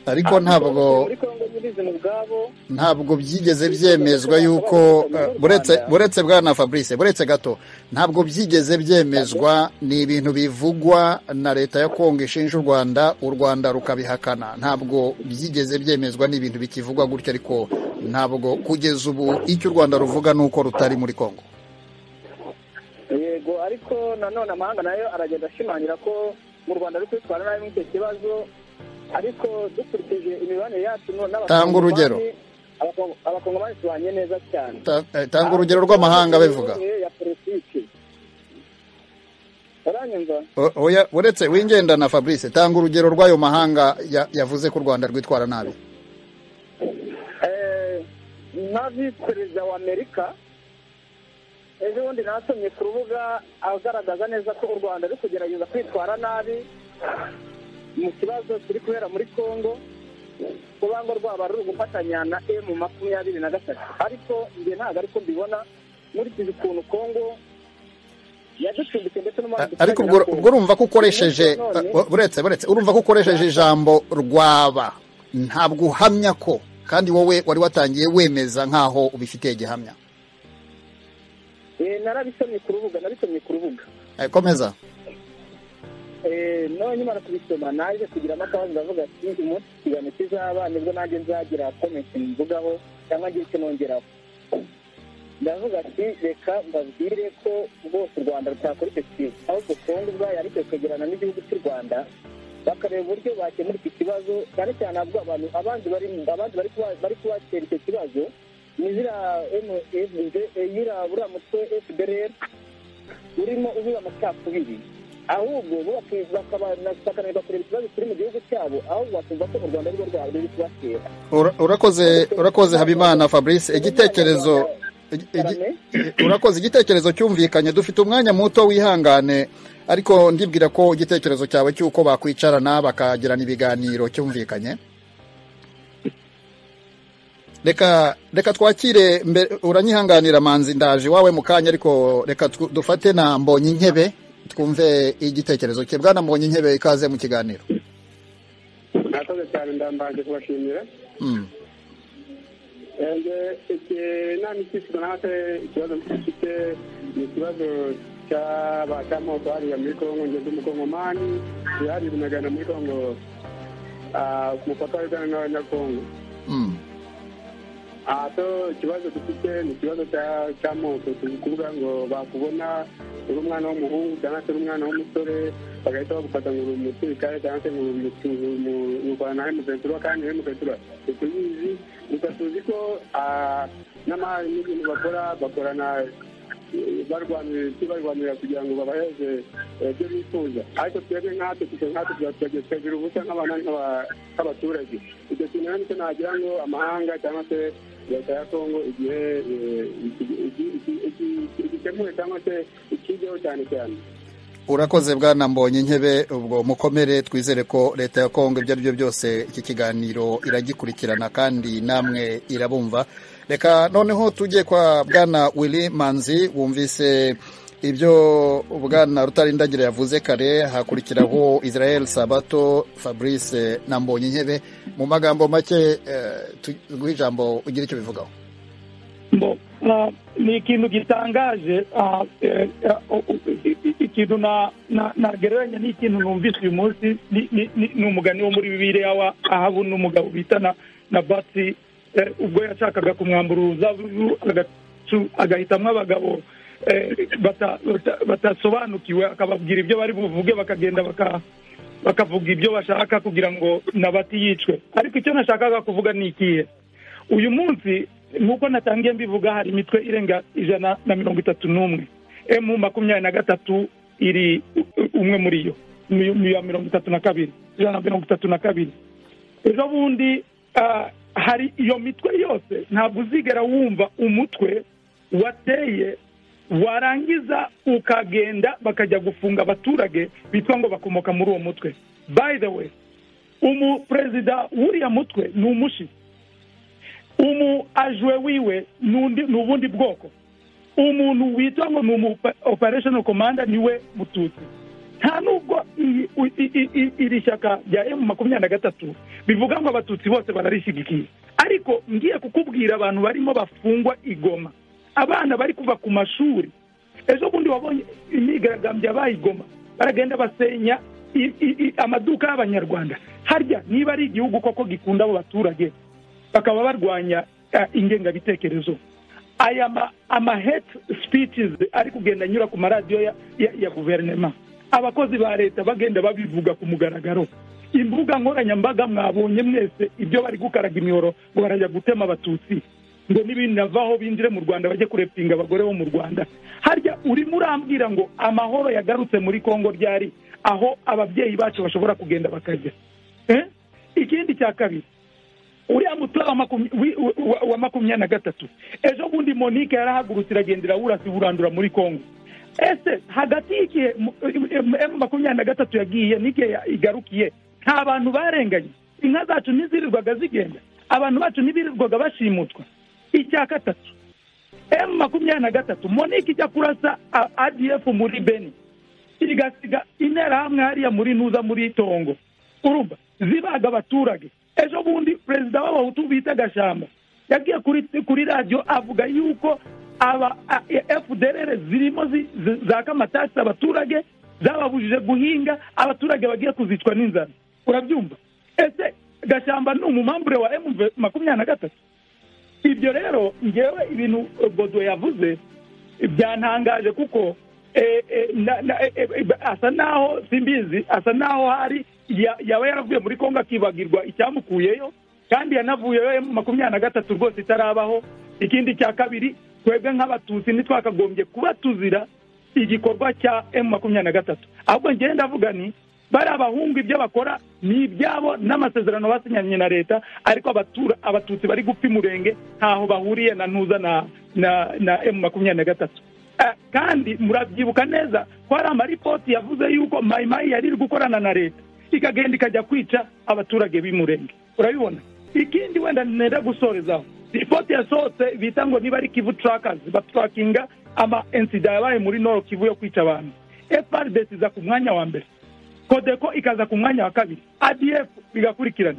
ariko ntabwo muri congo nyirizina ubwabo ntabwo byigeze byemezwa yuko eh, buretse buretse bwana fabrice buretse gato ntabwo byigeze byemezwa ni ibintu bivugwa na leta ya kongo ishinja u rwanda u rwanda rukabihakana ntabwo byigeze byemezwa ni ibintu bikivugwa gutyo ariko ntabwo kugeza ubu icyo u rwanda ruvuga ni uko rutari muri kongo yego ariko nanone amahanga nayo aragenda ashimangira ko mu rwanda ari kwitwara nabi muri icyo kibazo ariko dukurikije imibanire yacu no- n'abakongomani- Tanga urugero. Abakongo- abakongomani tubanye neza cyane Ta- eh, tanga urugero rw'amahanga bivuga ya politiki uranyumva O- oya, uretse wingendana fabrice tanga urugero rw'ayo mahanga ya- yavuze ko u rwanda rwitwara nabi Eh, nka visi perezida wa amerika ejo bundi nasomye ku rubuga agaragaza neza ko u rwanda ruri kugerageza kwitwara nabi mu kibazo kiri kubera muri congo kuba ngo rwaba ruri gufatanya na emu makumyabiri na gatatu ariko njye ntabwo ariko mbibona nkurikije ukuntu congo yaducumbitse ndetse n'umwaka A- ariko ubwo ubwo urumva ko ukoresheje uh, buretse buretse urumva ko ukoresheje ijambo rwaba ntabwo uhamya ko kandi wowe wari watangiye wemeza nk'aho ubifitiye gihamya narabisomye ku rubuga narabisomye ku rubuga Eh, komeza Eh, none nyamara kubisoma naje kugiramo akabazo ndavuga ati umunsi ikiganiro kizaba nibwo nanjye nzagira komenti mvugaho cyangwa ngire icyo nongeraho ndavuga ati reka mbabwire ko rwose u rwanda rutakora icyo kintu ahubwo kongo ubwayo ariko ikegerana n'igihugu cy'u rwanda bakareba uburyo bakemura iki kibazo cyane cyane ahubwo abantu abandi bari abandi bari kuba- bari kubatera icyo kibazo ni ziriya MFD, eh, ziriya buriya mutwe fdr urimo uvuga amacakubiri ahubwo bo baki- bakaba- bakananirwa kureba ikibazo kiri mu gihugu cyabo ahubwo bakumva ko u rwanda ari rwo rwaba ruri kubatera Ura- urakoze urakoze habimana fabrice igitekerezo igi- igi- Cyane. urakoze igitekerezo cyumvikanye dufite umwanya muto wihangane ariko ndibwira ko igitekerezo cyawe cy'uko bakwicarana bakagirana ibiganiro cyumvikanye reka reka twakire mbere uranyihanganira manzi ndaje iwawe mu kanya ariko reka tw- dufate na mbonye intebe twumve igitekerezo cye bwana mbonye intebe ikaze mu kiganiro murakoze cyane ndambaje kubashimira Mm. Eh, iki inama ikishyura natwe ikibazo dufite ni ikibazo cy'aba- cy'amoko hariya muri kongo ngeze umukongomani yari binagana muri kongo ah, ku mupaka wa uganda n'abanyakongo Mm. aha so ikibazo dufite ni ikibazo cya- cy'amoko turi kuvuga ngo bakubona uri umwana w'umuhungu cyangwa se uri umwana w'umusore bagahita bagufata ngo uri umusirikare cyangwa se ngo uri umutu- uri umu- urwana hemusentura kandi hemusentura ntitubizi gusa tuzi ko ah, n'ama- n'ibintu bakora bakorana eh, barwanira iki barwanira kugira ngo babaheze eh, ibyo bifuza ariko twebwe nkatwe twe nkatwe tuba tubagiye tukagira ubusa nk'abana nk'aba- nk'abaturage ibyo kintu rero nicyo nagira ngo amahanga cyangwa se leta ya kongo igihe eh, iki- iki- iki- iki- igikemure cyangwa se ikigeho cyane cyane urakoze bwana mbonye intebe ubwo mukomere twizere ko leta ya kongo ibyo ari byo byose iki kiganiro iragikurikirana kandi namwe irabumva reka noneho tujye kwa bwana willy manzi wumvise ibyo bwana rutarindagira yavuze kare hakurikiraho israel sabato fabrice na mbonye intebe mu magambo make eh, tu- rw'ijambo ugira icyo bivugaho Bo, ah, ni ikintu gitangaje ah, eh, ah, o- o- i- i- ikintu na- na- nagereranya n'ikintu numvise uyu munsi ni- ni ni- ni umugani wo muri bibiliya wa ahabu n'umugabo bita na na batsi eh, ubwo yashakaga kumwambura uruzabibu agacu- agahitamwo abagabo eh, bata- bata- batasobanukiwe akababwira ibyo bari buvuge bakagenda baka bakavuga ibyo bashaka kugira ngo nabati yicwe ariko icyo nashakaga kuvuga ni ikihe uyu munsi nk'uko natangiye mbivuga hari imitwe irenga ijana na mirongo itatu n'umwe emu makumyabiri na gatatu iri u- umwe muri yo ni- ni iya mirongo itatu na kabiri ijana na mirongo itatu na kabiri ejo bundi ah, hari iyo mitwe yose ntabwo uzigera wumva umutwe wateye warangiza ukagenda bakajya gufunga abaturage bitwa ngo bakomoka muri uwo mutwe by the way umuperezida w'uriya mutwe ni umushi umu ajwe wiwe n'undi ni ubundi bwoko umuntu witwa ngo ni umu operational commander niwe mututsi nta nubwo iyi- i- i- i- iri shyaka rya emu makumyabiri na gatatu bivuga ngo abatutsi bose bararishyigikiye ariko ngiye kukubwira abantu barimo bafungwa igoma abana bari kuva ku mashuri ejo bundi wabonye imyigaragambyo yabaye igoma baragenda basenya i- i- i- amaduka y'abanyarwanda harya niba ari igihugu koko gikunda abo baturage bakaba barwanya eh, ingengabitekerezo aya ma- ama hate speeches ari kugenda anyura ku maradiyo ya, ya, ya guverinema abakozi ba leta bagenda babivuga ku mugaragaro imbuga nkoranyambaga mwabonye mwese ibyo bari gukaraga imihoro ngo barajya gutema abatutsi ngo n'ibinavaho binjire mu rwanda bajye kurepinga abagore bo mu rwanda harya urimo urambwira ngo amahoro yagarutse muri kongo ryari aho ababyeyi bacu bashobora kugenda bakajya Eh? ikindi cya kabiri uriya mutwe wa makumi- wi- wa- wa makumyabiri na gatatu ejo bundi monique yarahagurutse iragendera wurasi burandura muri congo ese hagati y'igihe mu- em- emu makumyabiri na gatatu yagiye n'igihe ya- igarukiye nta bantu barenganye inka zacu ntizirirwaga zigenda abantu bacu ntibirirwaga bashimutwa icya gatatu emu makumyabiri na gatatu monique ijya kurasa a- adf muri beni igasiga interahamwe hariya muri ntuza muri itongo urumva zibaga abaturage ejo bundi perezida w'abahutu bita gashamba yagiye kuri kuri radiyo avuga yuko aba a- fdrr zirimo zi- zi- zaka amatasi abaturage zababujije guhinga abaturage bagiye kuzicwa n'inzara urabyumva ese gashamba ni umumambure wa emu makumyabiri na gatatu ibyo rero ngewe ibintu eh, bodo yavuze byantangaje kuko eh, eh, na- na- eh, eh, asa naho simbizi asa naho hari ya- yaba yaravuye muri kongo akibagirwa icyamukuyeyo kandi yanavuyeyo emu makumyabiri na gatatu rwose itarabaho ikindi cya kabiri twebwe nk'abatutsi ntitwakagombye kuba tuzira igikorwa cya emu makumyabiri na gatatu ahubwo ngewe ndavuga ni bari abahungu ibyo bakora ni ibyabo n'amasezerano basinyanye na leta ariko abatura abatutsi bari gupfa umurenge ntaho bahuriye na ntuza na na na emu makumyabiri na gatatu Eh, kandi murabyibuka neza ko hari amaripoti yavuze yuko mayimayi yari iri gukorana na leta ikagenda ikajya kwica abaturage b'umurenge urabibona ikindi wenda nenda gusorezaho ripoti yasohotse bita ngo niba ari kivu turakazi baturakinga ama insida yabaye muri noro kivu yo kwica abantu frdc iza ku mwanya wa mbere kodeko ikaza ku mwanya wa kabiri adf bigakurikirana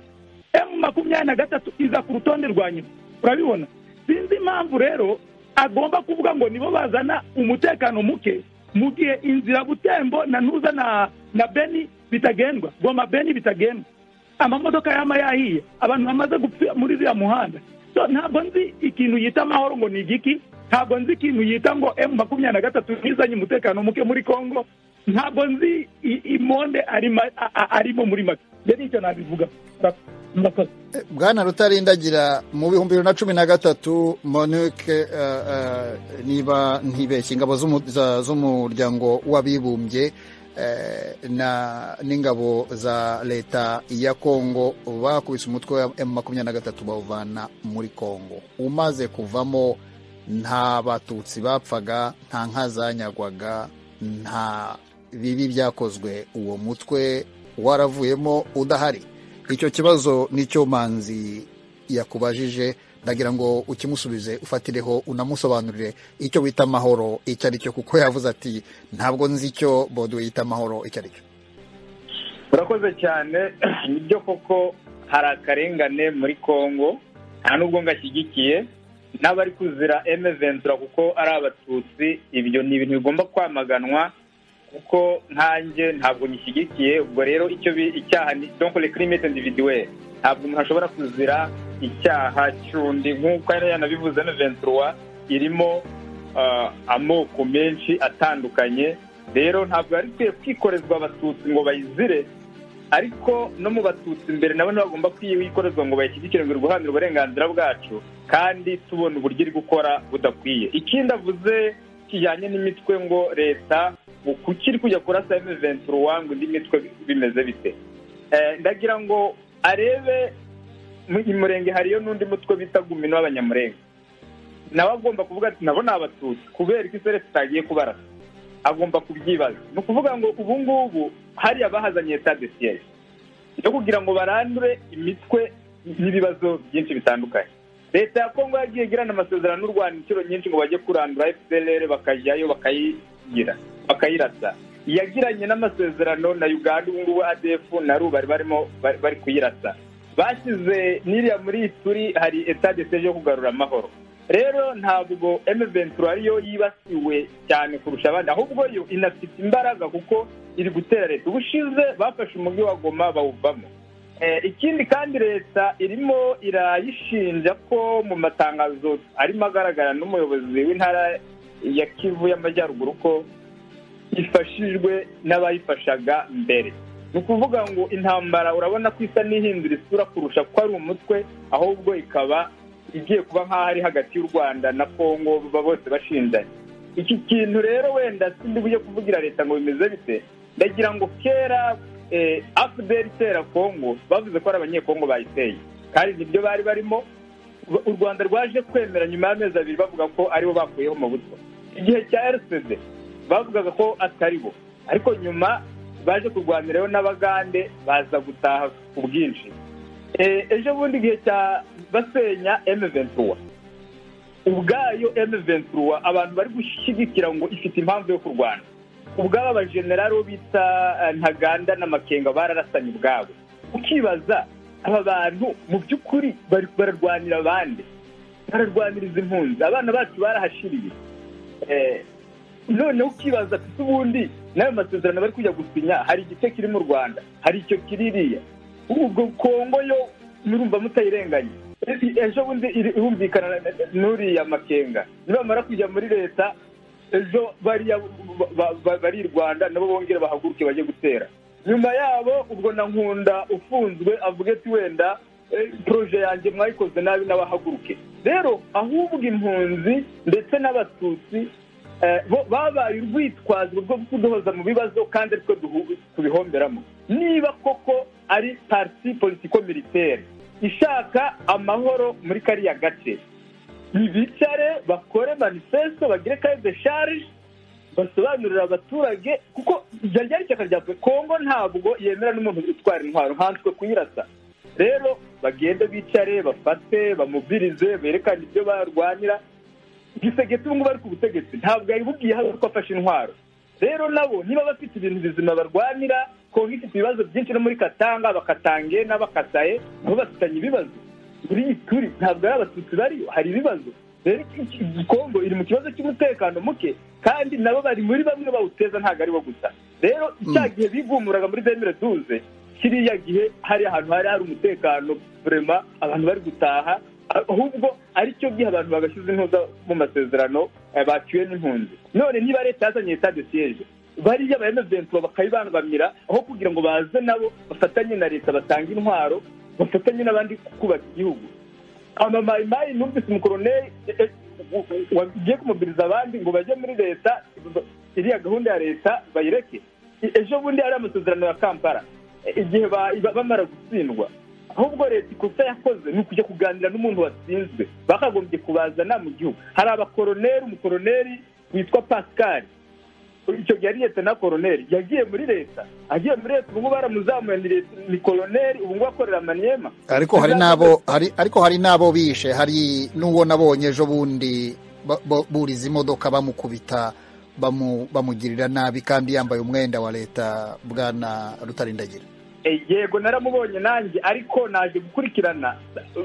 emu makumyabiri na gatatu iza ku rutonde rwa nyuma urabibona sinzi impamvu rero agomba kuvuga ngo nibo bazana umutekano muke mu gihe inzira butembo na ntuza na na beni bitagendwa goma beni bitagendwa amamodoka yaba yahiye abantu bamaze gupfira muri uriya muhanda So, ntabwo nzi ikintu yita amahoro ngo ni igiki ntabwo nzi ikintu yita ngo emu makumyabiri na gatatu ntizanye umutekano muke muri congo ntabwo nzi i- imonde arima- a- a- arimo muri make rero icyo nabivuga murakoze bwana rutarindagira mu bihumbi bibiri na cumi na gatatu monique eh, eh, niba ntibeshye ingabo z'umu- za- z'umuryango w'abibumbye eh, na n'ingabo za leta ya kongo bakubise umutwe wa m makumyabiri na gatatu bawuvana muri kongo umaze kuvamo nta batutsi bapfaga nta nka zanyagwaga nta bibi byakozwe uwo mutwe waravuyemo udahari icyo kibazo nicyo manzi yakubajije ndagira ngo ukimusubize ufatireho unamusobanurire icyo wita amahoro icyo ari cyo kuko yavuze ati ntabwo nzi icyo bodo yita amahoro icyo ari cyo murakoze cyane nibyo koko hari akarengane muri congo nta nubwo ngashyigikiye n'abari kuzira eme ventura kuko ari abatutsi ibyo ni ibintu bigomba kwamaganwa kuko nkanjye ntabwo nyishyigikiye ubwo rero icyo bi- icyaha ni donkore kirimete individuwe ntabwo umuntu ashobora kuzira icyaha cy'undi nk'uko yari yanabivuze eme ventura irimo ah, amoko menshi atandukanye rero ntabwo yari ikwiye kwikorezwa abatutsi ngo bayizire ariko no mu batutsi imbere nabo ntibagomba kwikorezwa ngo bayishyigikire ngo iri guharanira uburenganzira bwacu kandi tubona uburyo iri gukora budakwiye ikindi avuze kijyanye n'imitwe ngo leta ngo kuki iri kujya kurasa emeventura ngo indi mitwe bimeze bite Eh, ndagira ngo arebe mu i murenge hariyo n'undi mutwe bita gumino w'abanyamurenge nawe agomba kuvuga ati nabo ni abatutsi kubera ko iseresi itagiye kubarasa agomba kubyibaza ni ukuvuga ngo ubu ngubu hariya bahazanye leta de siyeje yo kugira ngo barandure imitwe n'ibibazo byinshi bitandukanye leta ya kongo yagiye igirana amasezerano n'u rwanda inshuro nyinshi ngo bajye kurandura fpr bakajyayo bakayigira bakayirasa yagiranye n'amasezerano na uganda ubu ngubu adf na ru bari barimo bari- bari kuyirasa bashyize n'iriya muri ituri hari etat de siege yo kugarura amahoro rero ntabwo emeventura ariyo yibasiwe cyane kurusha abandi ahubwo yo inafite imbaraga kuko iri gutera leta ubushize bafashe umujyi wa goma bawuvamo Eh, ikindi kandi leta irimo irayishinja ko mu matangazo arimo agaragara n'umuyobozi w'intara ya kivu y'amajyaruguru ko ifashijwe n'abayifashaga mbere ni ukuvuga ngo intambara urabona ko isa n'ihindura isura kurusha ko ari umutwe ahubwo ikaba igiye kuba nk'aho ari hagati y'u rwanda na kongo baba bose bashindanye iki kintu rero wenda sindi bujye kuvugira leta ngo bimeze bite ndagira ngo kera eh, fpr itera kongo bavuze ko ari abanyekongo bayiteye kandi nibyo bari barimo u rwanda rwaje kwemera nyuma y'amezi abiri bavuga ko aribo bakuyeho mu buto igihe cya rcd bavugaga ko atari bo ariko nyuma baje kurwanirayo n'abagande baza gutaha ku bwinshi Eh, ejo bundi igihe cya basenya emeventura ubwayo emeventura abantu bari gushyigikira ngo ifite impamvu yo kurwana ubwabo abajenerali bo bita eh, ntaganda n'amakenga bararasanye ubwabo ukibaza aba bantu mu by'ukuri bari bararwanira abandi bararwaniriza impunzi abana bacu barahashiriye Eh, noneho ukibaza ati "Se ubundi n'ayo masezerano bari kujya gusinya hari igice kiri mu rwanda hari icyo kiririya ubwo kongo yo murumva mutayirenganya Esi- ejo bundi iri- irumvikana na- na- n'uriya makenga nibamara kujya muri leta ejo bariya ba- ba- ba- bari i rwanda nabo bongere bahaguruke bajye gutera nyuma yabo ubwo na nkunda ufunzwe avuga ati wenda eh, proje yanjye mwayikoze nabi n'abahaguruke rero ahubwo impunzi ndetse n'abatutsi eh, bo babaye urwitwazo rwo kuduhoza mu bibazo kandi aritwo duhu- tubihomberamo niba koko ari parti politiko militaire ishaka amahoro muri kariya gace bicare bakore manifesto bagire kaye de charge basobanurira abaturage kuko iryo ryari ishyaka rya pe- kongo ntabwo yemera n'umuntu utwara intwaro nkanswe kuyirasa rero bagende bicare bafate bamubirize berekane ibyo barwanira igisegeti ubu ngubu ari ku butegetsi ntabwo yabibubwiye hano ko afashe intwaro rero nabo niba bafite ibintu bizima barwanira kongo ifite ibibazo byinshi no muri katanga bakatange n'abakasaye nabo bafitanye ibibazo muri iyi turi ntabwo ari abatutsi bariyo hari ibibazo rero iki- iki- kongo iri mu kibazo cy'umutekano muke kandi nabo bari muri bamwe bawuteza ntabwo aribo gusa rero cya gihe bigumuraga muri demire duze kiriya gihe hari ahantu hari hari umutekano burema abantu bari gutaha ahubwo aricyo gihe abantu bagashyize intuza mu masezerano eh, baciwe n'impunzi none niba leta yazanye leta de siyeje bariya abayemezenturo bakayibangamira aho kugira ngo baze nabo bafatanye na leta batange intwaro bafatanye n'abandi kubaka igihugu amamayimayi numvise umukoroneri eh, eh, wagiye kumubwiriza abandi ngo bajye muri leta ba- iriya gahunda ya leta bayireke E- ejo bundi hari amasezerano ya kampala E- igihe ba- ba- bamara gutsindwa ahubwo leta ikosa yakoze ni ukujya kuganira n'umuntu watsinzwe bakagombye kubazana mu gihugu hari abakoroneri umukoroneri witwa pascal icyo gihe ari leta na koroneri yagiye muri leta agiye muri leta ubu ngubu baramuzamuye ni leta- ni koroneri ubu ngubu akorera maniyema ariko hari n'abo hari ariko hari n'abo bishe hari n'uwo nabonye ejo bundi ba- ba- buriza imodoka bamukubita bamu- bamugirira nabi kandi yambaye umwenda wa leta bwana rutarindagira Eh, yego naramubonye nanjye ariko naje gukurikirana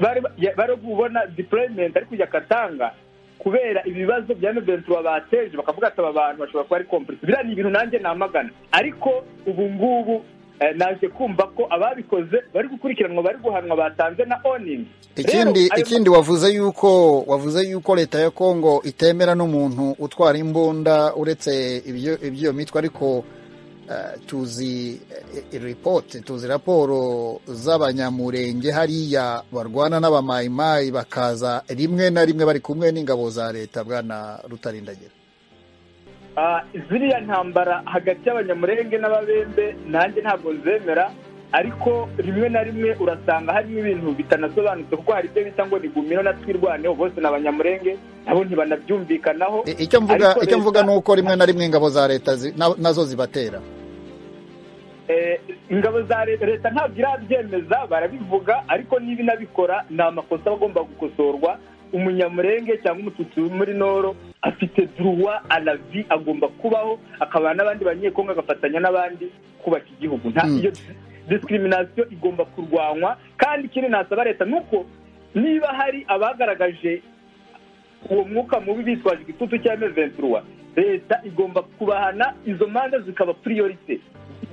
bari bari kubona deployment ari kujya katanga kubera ibibazo bya Noventura bateje bakavuga ati aba bantu bashobora kuba ari complice biriya ni ibintu nanjye namagana ariko ubu ngubu eh, naje kumva ko ababikoze bari gukurikiranwa bari guhanwa batanze na owning ikindi Rero, ayo- ikindi wavuze yuko wavuze yuko leta ya Kongo itemera n'umuntu utwara imbunda uretse ibyo ibyo mitwe ariko eh, tuzi report tuzi raporo z'abanyamurenge hariya barwana n'abamayimayi bakaza rimwe na rimwe bari kumwe n'ingabo za leta bwana rutarindagira Ah, ziriya ntambara hagati y'abanyamurenge n'ababembe nanjye ntabwo nzemera ariko rimwe na rimwe urasanga harimo ibintu bitanasobanutse kuko hari ibyo bita ngo ni gumino na twirwaneho bose ni abanyamurenge nabo ntibanabyumvikanaho I- icyo mvuga Ariko icyo leta- mvuga ni uko rimwe na rimwe ingabo za leta zi- na- nazo zibatera Eh, ingabo za leta leta ntabwo irabyemeza barabivuga ariko niba inabikora ni amakosa aba agomba gukosorwa umunyamurenge cyangwa umututsi wo muri noro afite duruwa alavi agomba kubaho akabana n'abandi banyekongo agafatanya n'abandi kubaka igihugu nta Mm. iyo discrimination igomba kurwanywa kandi ikindi nasaba leta ni uko niba hari abagaragaje uwo mwuka mubi bitwaje igitutu cya emeventuruwa leta igomba kubahana izo manza zikaba priorite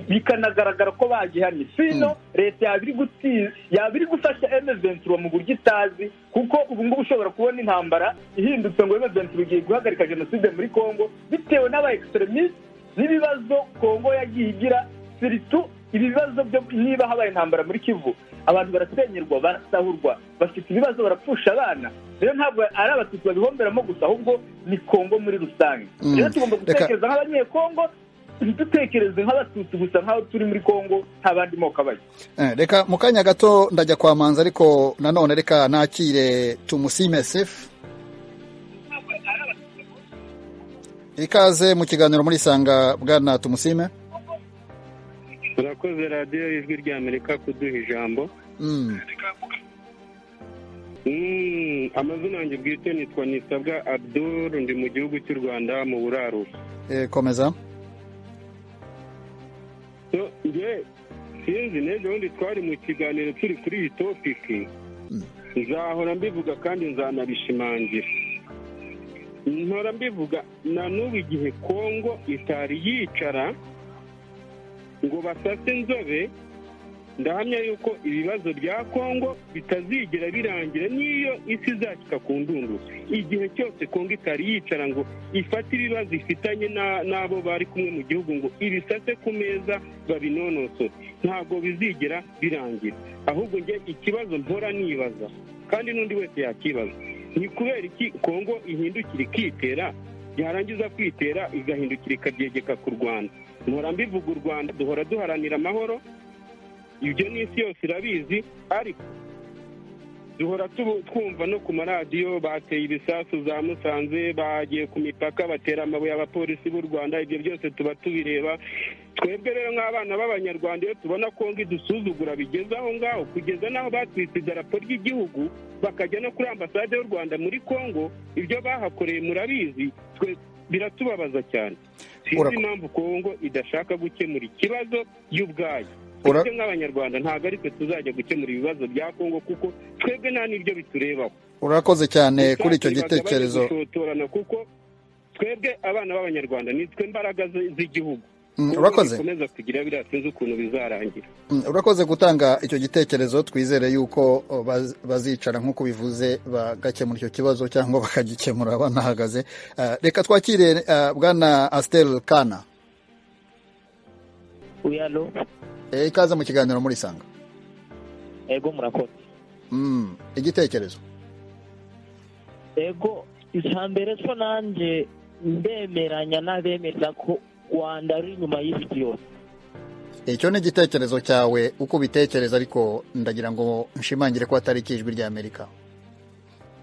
bikanagaragara ko bagihanye sino leta yaba iri guti- yaba iri gufasha emeventuruwa mu buryo itazi kuko ubu ngubu ushobora kubona intambara ihindutse ngo emeventuruwa igiye guhagarika jenoside muri congo bitewe n'aba extremist n'ibibazo kongo yagiye igira siritu ibi bibazo byo niba habaye intambara muri kivu abantu barasenyerwa barasahurwa bafite ibibazo barapfusha abana rero ntabwo ari abatutsi babihomberamo gusa ahubwo ni kongo muri rusange Mm. rero tugomba Reka- gutekereza nk'abanyekongo ntidutekereze nk'abatutsi gusa nk'aho turi muri kongo nta bandi moko abayo Eh, reka mu kanya gato ndajya kwa manzi ariko nanone reka nakire tumusime sefu ikaze mu kiganiro muri sanga bwana tumusime turakoze radiyo y'ijwi rya amerika kuduha ijambo Mm, Mm, amazina yanjye bwite nitwa nisabwa abdul ndi mu gihugu cy'u rwanda mu burarura eh, komeza So, nge sinzi n'ejo bundi twari mu kiganiro turi kuri iyi topiki Mm. nzahora mbivuga kandi nzanabishimangira nkora mbivuga na n'ubu igihe kongo itari yicara ngo basase inzobe ndahamya yuko ibibazo bya kongo bitazigera birangira n'iyo isi izashyika ku ndundu igihe cyose kongo itari yicara ngo ifate ibibazo ifitanye na- n'abo bari kumwe mu gihugu ngo ibisase ku meza babinonosore ntabwo bizigera birangira ahubwo njye ikibazo mpora nibaza kandi n'undi wese yakibaza ni kubera iki kongo ihindukira ikitera yarangiza kwitera igahindukira ikabyegeka ku rwanda mpora mbivuga u rwanda duhora duharanira amahoro ibyo n'isi yose irabizi ariko duhora tubu- twumva no ku maradiyo bateye ibisasu za musanze bagiye ku mipaka batera amabuye abapolisi b'u rwanda ibyo byose tuba tubireba twebwe rero nk'abana b'abanyarwanda iyo tubona kongo idusuzugura bigeze aho ngaho kugeza n'aho batwitse idarapo ry'igihugu bakajya no kuri ambasade y'u rwanda muri kongo ibyo bahakoreye murabizi twe biratubabaza cyane sinzi Urako- impamvu kongo idashaka gukemura ikibazo y'ubwayo Ura- twebwe nk'abanyarwanda ntabwo ari twe tuzajya gukemura ibibazo bya kongo kuko twebwe nta n'ibyo biturebaho urakoze cyane kuri icyo Gushaka ibibazo gitekerezo bajya gushotorana kuko twebwe abana b'abanyarwanda ni twe mbaraga zi- z'igihugu Mm, urakoze bikomeza kugira biriya sinzi ukuntu bizarangira Mm, urakoze gutanga icyo gitekerezo twizere yuko o, baz- bazicara nk'uko bivuze bagakemura icyo kibazo cyangwa bakagikemura banahagaze Eh, reka twakire eh, bwana astel kana uyalo Eh, ikaze mu kiganiro muri sanga ego murakoze Mm, igitekerezo ego icya mbere cyo nanjye ndemeranya n'abemeza ko rwanda ari inyuma y'isi yose icyo ni igitekerezo cyawe uko ubitekereza ariko ndagira ngo nshimangire ko atari ikijwi rya amerika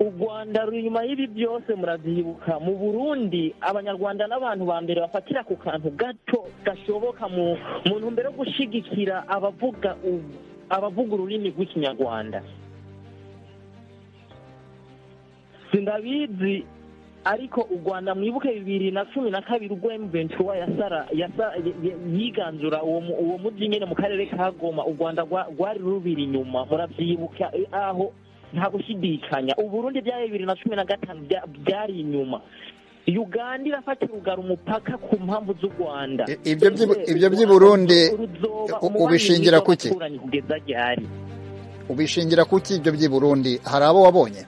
u rwanda ruri inyuma y'ibi byose murabyibuka mu burundi abanyarwanda n'abantu ba mbere bafatira ku kantu gato gashoboka mu mu ntumbero yo gushyigikira abavuga u- abavuga ururimi rw'ikinyarwanda sindabizi ariko u rwanda mwibuke bibiri na cumi na kabiri ubwo emventura yasara yasa- y- y- yiganzura uwo mu- uwo mujyi nyine mu karere ka goma u rwanda rwa- rwari rubiri inyuma murabyibuka eh, aho nta gushidikanya uburundi bya bibiri na cumi na gatanu bya- byari inyuma uganda irafata urugara umupaka ku mpamvu z'u rwanda I- ibyo by'i- ibyo by'i Burundi, Ruzoba u- umubano ubishingira mwiza kuki? w'abaturanyi kugeza ryari ubishingira kuki ibyo by'i burundi hari abo wabonye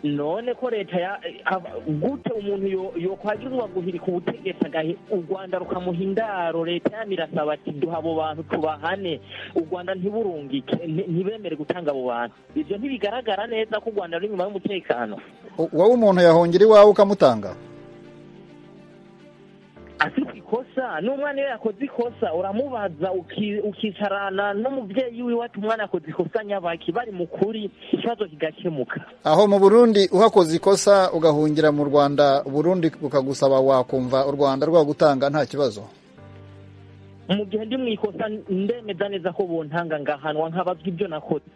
none ko leta ya aba- gute umuntu yo- yokwagirwa guhirika ubutegetsi agahe u rwanda rukamuha indaro leta yanyu irasaba ati duha abo bantu tubahane u rwanda ntiburungike nti- ntibemere gutanga abo bantu ibyo ntibigaragara neza ko u rwanda ruri inyuma y'umutekano U- wowe umuntu yahongira iwawe ukamutanga afite ikosa n'umwana iyo yakoze ikosa uramubaza uki- ukicarana n'umubyeyi wiwe ati umwana akoze ikosa nyabaki bari mu kuri ikibazo kigakemuka aho mu burundi uhakoze ikosa ugahungira mu rwanda burundi bukagusaba wakumva u rwanda rwagutanga nta kibazo mu gihe ndi mu ikosa ndemeza neza ko bontanga ngahanwa nkabazwa ibyo nakoze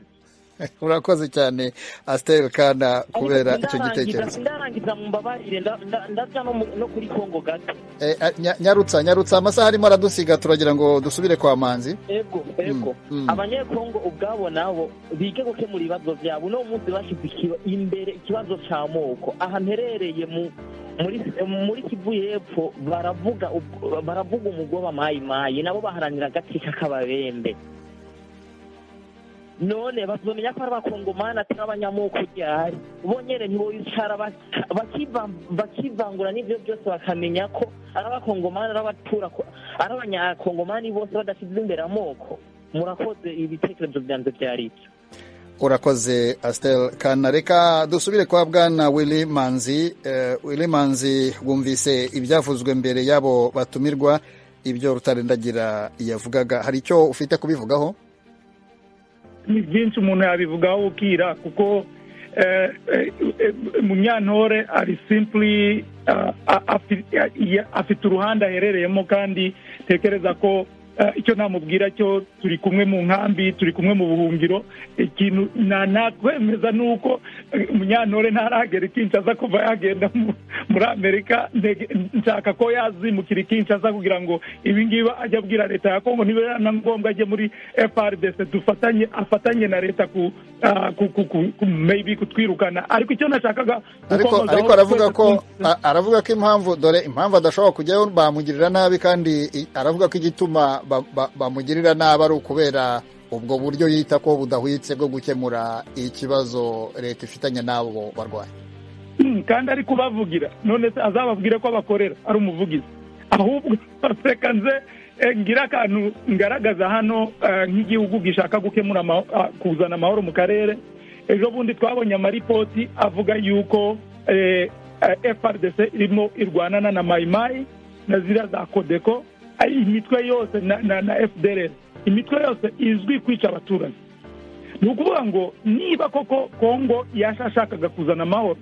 urakoze cyane asiteri kana Ariko kubera icyo sindarangiza- gitekerezo sindarangiza mumbabarire nda- nda- ndaja no mu- no kuri kongo gato Eh, eh, nya- nyarutsa nyarutsa amasaha arimo aradusiga turagira ngo dusubire kwa manzi ego ego Mm, mm. abanyekongo ubwabo nabo bige gukemura ibibazo byabo uno munsi bashyize ikiba- imbere ikibazo cya moko aha mperereye mu muri muri kivu y'epfo baravuga ubwo- baravuga umugoba mayimayi nabo baharanira agati k'akababembe none bazomenya ko ari abakongomani atari abanyamoko ryari bo nyine ntiboyicara baka- bakiva- bakivangura n'ibyo byose bakamenya ko ari abakongomani ari abatura ari abanyakongomani bose badashyize imbere amoko murakoze ibitekerezo byanjye byari ibyo urakoze asiteri kana reka dusubire kwa bwana wili manzi Eh, wili manzi wumvise ibyavuzwe mbere y'abo batumirwa ibyo rutarindagira yavugaga hari icyo ufite kubivugaho ni byinshi umuntu yabivugaho ukira kuko eh, eh, eh, munyantore ari simply ah, a- afi- ya- ya- afite uruhande aherereyemo kandi tekereza ko eh, icyo namubwira cyo turi kumwe mu nkambi turi kumwe mu buhungiro ikintu na- nakwemeza ni uko eh, munyantore ntaragera ikincaza kuva yagenda mu- muri amerika Ndege- nshaka ko yazimukira ikincaza kugira ngo ibi ngibi ajya abwira leta ya kongo niba ari na ngombwa ajye muri frdc dufatanye afatanye na leta ku ah, ku- ku- ku- ku- maybe kutwirukana ariko icyo nashakaga ariko gukomozaho ariko aravuga twese ko twumvise- a- aravuga ko impamvu dore impamvu adashobora kujyayo bamugirira nabi kandi i- aravuga ko igituma ba- ba- bamugirira nabi ari ukubera ubwo buryo yita ko budahwitse bwo gukemura ikibazo leta ifitanye n'abo barwayi Mm, kandi ari kubavugira none se azababwire ko abakorera ari umuvugizi ahubwo reka nze eh, ngire akantu ngaragaza hano eh, nk'igihugu gishaka gukemura amaho- ah, kuzana amahoro mu karere ejo bundi twabonye amaripoti avuga yuko eh, eh, frdc irimo irwanana na mayimayi na ziriya za kodeko ari imitwe yose na, na, na fdr imitwe yose izwi kwica abaturage ni ukuvuga ngo niba koko kongo yashashakaga kuzana amahoro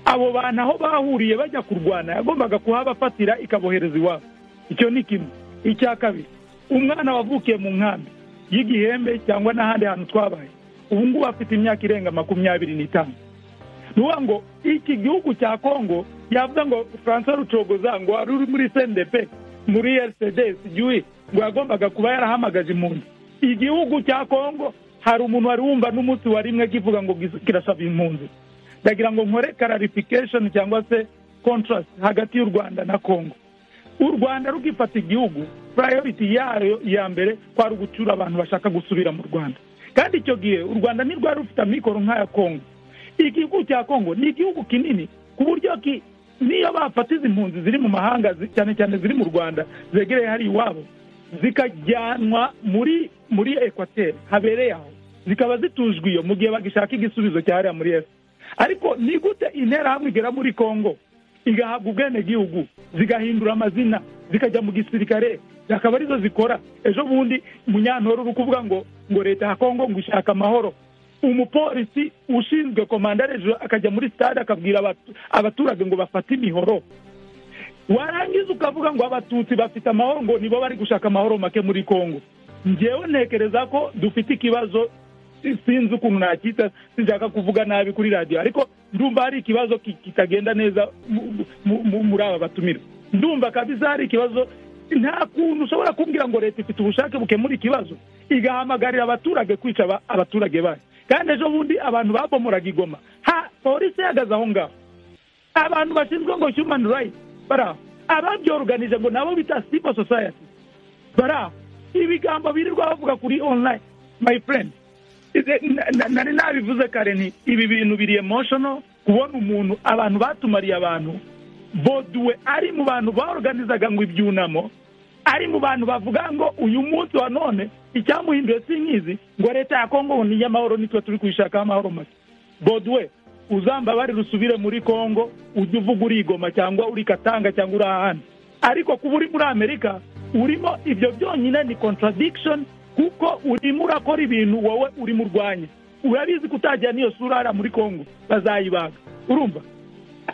abo bantu aho bahuriye bajya kurwana yagombaga kuhabafatira ikabohereza iwabo icyo ni kimwe icya kabiri umwana wavukiye mu nkambi y'igihembe cyangwa n'ahandi hantu twabaye ubu ngubu afite imyaka irenga makumyabiri n'itanu ni ukuvuga ngo iki gihugu cya kongo yavuga ngo francois rucogoza ngo wari uri muri cndp muri rcd sigiwe ngo yagombaga kuba yarahamagaje impunzi igihugu cya kongo hari umuntu wari wumva n'umunsi wa rimwe kivuga ngo kirasaba impunzi ndagira ngo nkore clarification cyangwa se contrast hagati y'u rwanda na congo u rwanda rukifata igihugu purayoriti yayo ya mbere kwari ugucyura abantu bashaka gusubira mu rwanda kandi icyo gihe u rwanda ntirwari rufite amikoro nk'aya kongo igihugu cya kongo ni igihugu kinini ku buryo ki niyo bafata izi mpunzi ziri mu mahanga zi- cyane cyane ziri mu rwanda zegereye hari iwabo zikajyanwa muri muri ekwateri habereye aho zikaba zitujwe iyo mu gihe bagishaka igisubizo cya hariya muri esi ariko ni gute interahamwe igera muri kongo igahabwa ubwenegihugu zigahindura amazina zikajya mu gisirikare akaba arizo zikora ejo bundi munyantoro uri kuvuga ngo ngo leta ya kongo ngo ishaka amahoro umupolisi ushinzwe komanda hejuru akajya muri stade akabwira abatu- abaturage ngo bafate imihoro warangiza ukavuga ngo abatutsi bafite amahoro ngo nibo bari gushaka amahoro make muri kongo ngewe ntekereza ko dufite ikibazo si- sinzi ukuntu nakita sinshaka kuvuga nabi kuri radiyo ariko ndumva hari ikibazo ki- kitagenda neza mu- mu- mu- muri aba batumira ndumva kabisa hari ikibazo nta kuntu ushobora kumbwira ngo leta ifite ubushake bukemura ikibazo igahamagarira abaturage kwica aba- abaturage bayo kandi ejo bundi abantu babomoraga igoma ha polisi ihagaze aho ngaho abantu bashinzwe ngo human rights bari aho ababyoruganije ngo nabo bita civil society bari aho ibigambo birirwa bavuga kuri online my friend Ize- na- na- nari nabivuze kare nti ibi bintu biri emotional kubona umuntu abantu batumariye abantu boduwe ari mu bantu baorganizaga ngo ibyunamo ari mu bantu bavuga ngo uyu munsi wa none icyamuhinduye si nk'izi ngo leta ya kongo ngo ni iy'amahoro nitwe turi kuyishakaho amahoro make boduwe uzambabarire usubire muri kongo ujye uvuga uri igoma cyangwa uri katanga cyangwa uri ahandi ariko kuba uri muri amerika urimo ibyo byonyine ni contradiction kuko urimo urakora ibintu wowe urimo urwanya urabizi ko utajyana n'iyo sura hariya muri kongo bazayibaga urumva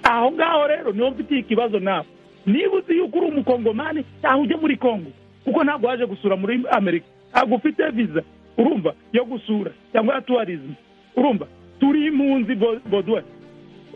aho ngaho rero niho mfitiye ikibazo nawe niba uzi yuko uri umukongomani cyangwa ujye muri kongo kuko ntabwo waje gusura muri amerika ntabwo ufite viza urumva yo gusura cyangwa ya tuwarizmu urumva turi impunzi bo- boduwe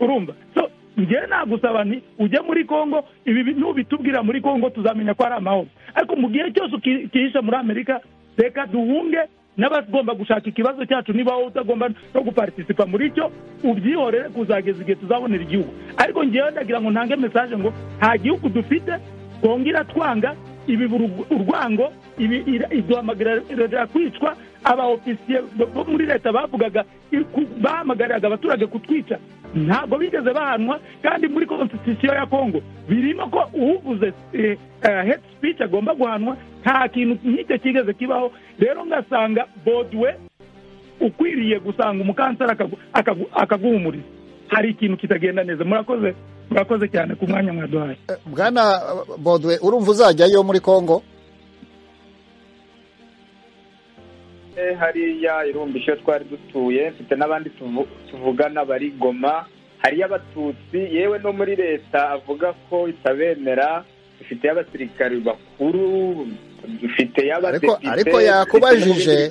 urumva so njyewe nagusaba nti ujye muri kongo ibi bi- nubitubwira muri kongo tuzamenya ko ari amahoro ariko mu gihe cyose uki- ukihisha muri amerika reka duhunge n'abagomba gushaka ikibazo cyacu niba wowe utagomba no guparitisipa muri cyo ubyihorere kuzageza igihe tuzabonera igihugu ariko njyewe ndagira ngo ntange mesaje ngo nta gihugu dufite kongo iratwanga ibibura urw- urwango ibi- ira- iduhamagarira kwicwa abaofisiye bo muri leta bavugaga iku- bahamagariraga abaturage kutwica ntabwo bigeze bahanwa kandi muri constitution ya kongo birimo ko uvuze head speech agomba guhanwa nta kintu nk'icyo kigeze kibaho rero ngasanga bodwe ukwiriye gusanga umukanseri akagu- akagu- akaguhumuriza hari ikintu kitagenda neza murakoze murakoze cyane ku mwanya mwaduhaye Eh, bwana eh, bodwe urumva uzajyayo muri kongo Eh, hariya irumbisho twari dutuye mfite n'abandi tuvu- tuvugana bari goma hariyo abatutsi yewe no muri leta avuga ko itabemera dufite abasirikari bakuru dufite ariko y'abadepite ariko yakubajije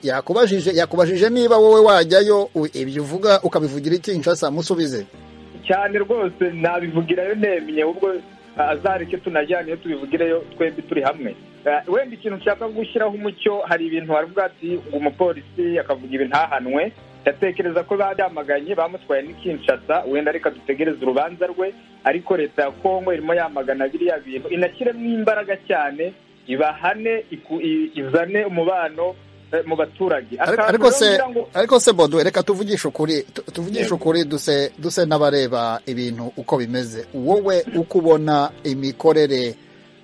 yakubajije yakubajije niba wowe wajyayo u- ibyo uvuga ukabivugira iki nshasa musubize cyane rwose ntabivugirayo nemye ubwo azareke tunajyane iyo tubivugireyo twembi turi hamwe Eh, wenda ikintu nshaka gushyiraho umucyo hari ibintu hari ubwo ati ngo umupolisi akavuga ibi ntahanwe ndatekereza ko babyamaganye bamutwaye n'ikinshasa wenda reka dutegereze urubanza rwe ariko leta ya kongo irimo yamagana biriya bintu inashyiremo imbaraga cyane ibahane iku- i- izane umubano eh, mu baturage Ariko- Akantu ariko se ngira ngo- ariko se bodwe reka tuvugishe ukuri tu- tuvugishe ukuri duse duse n'abareba ibintu uko bimeze wowe uko ubona imikorere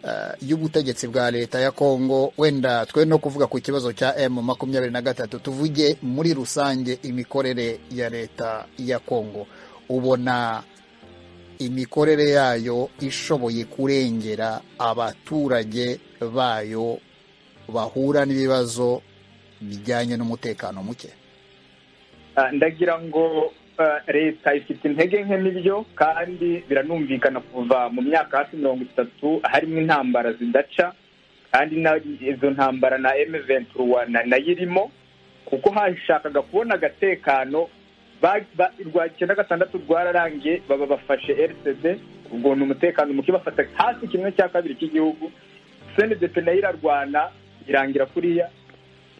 eh, y'ubutegetsi bwa leta ya kongo wenda twe no kuvuga ku kibazo cya m makumyabiri na gatatu tuvuge muri rusange imikorere ya leta ya kongo ubona imikorere yayo ishoboye kurengera abaturage bayo bahura n'ibibazo bijyanye n'umutekano muke Ah, ndagira ngo ah, leta ifite intege nke n'ibyo kandi biranumvikana kuva mu myaka hafi mirongo itatu harimo intambara zidaca kandi na izo ntambara na M23 na- nayo irimo kuko hashakaga kubona agatekano ba- ba- rwa icyenda gatandatu rwararangiye baba bafashe rcd ubwo ni umutekano muke bafata hafi kimwe cya kabiri cy'igihugu cndp nayo irarwana irangira kuriya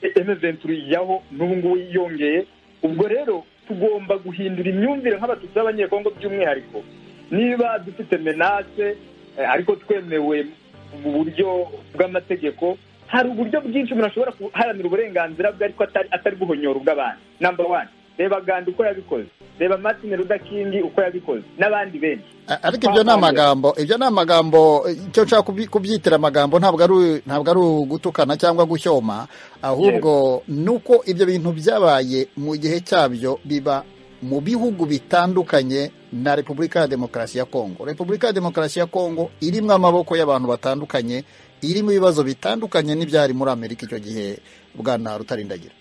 M23 ijyaho n'ubu ngubu yiyongeye ubwo rero tugomba guhindura imyumvire nk'abatutsi b'abanyekongo by'umwihariko niba dufite menace eh, ariko twemewe uburyo bw'amategeko hari uburyo bwinshi umuntu ashobora guharanira uburenganzira bwe ariko atari atari guhonyora ubw'abantu namba wani reba gandi uko yabikoze reba martin rudakingi uko yabikoze n'abandi benshi ariko ibyo ni amagambo ibyo ni amagambo icyo nshaka kubyi- kubyitira amagambo ntabwo ari ntabwo ari ugutukana cyangwa gushyoma ahubwo ni uko ibyo bintu byabaye mu gihe cyabyo biba mu bihugu bitandukanye na repubulika ya demokarasi ya kongo repubulika ya demokarasi ya kongo irimo amaboko y'abantu batandukanye irimo ibibazo bitandukanye n'ibyari muri amerika icyo gihe bwana rutarindagira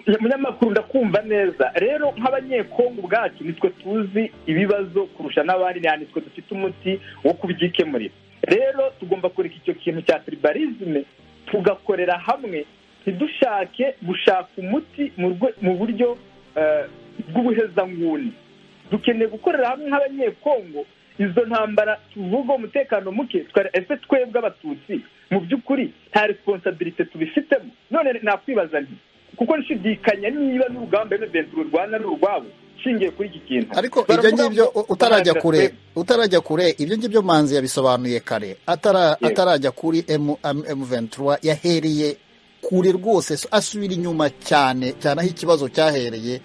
umunyamakuru ndakumva neza rero nk'abanyekongo ubwacu nitwe tuzi ibibazo kurusha n'abandi ni twe dufite umuti wo kubyikemurira rero tugomba kureka icyo kintu cya tribalisme tugakorera hamwe ntidushake gushaka umuti mu rwe- mu buryo eh, bw'ubuhezanguni dukeneye gukorera hamwe nk'abanyekongo izo ntambara tuvuga umutekano muke twari- ese twebwe abatutsi mu by'ukuri nta responsabilite tubifitemo none nakwibaza nti kuko nshidikanya niba n'urugamba mventura urwana ari urwabo nshingiye kuri iki kintu ariko ibyo Baravuga ngibyo ngo u- utarajya barahagaze. kure utarajya kure ibyo ngibyo manzi yabisobanuye kare Atara- Yego. atarajya kuri M- M- M23 yahereye kure rwose so- asubira inyuma cyane cyane aho ikibazo cyahereye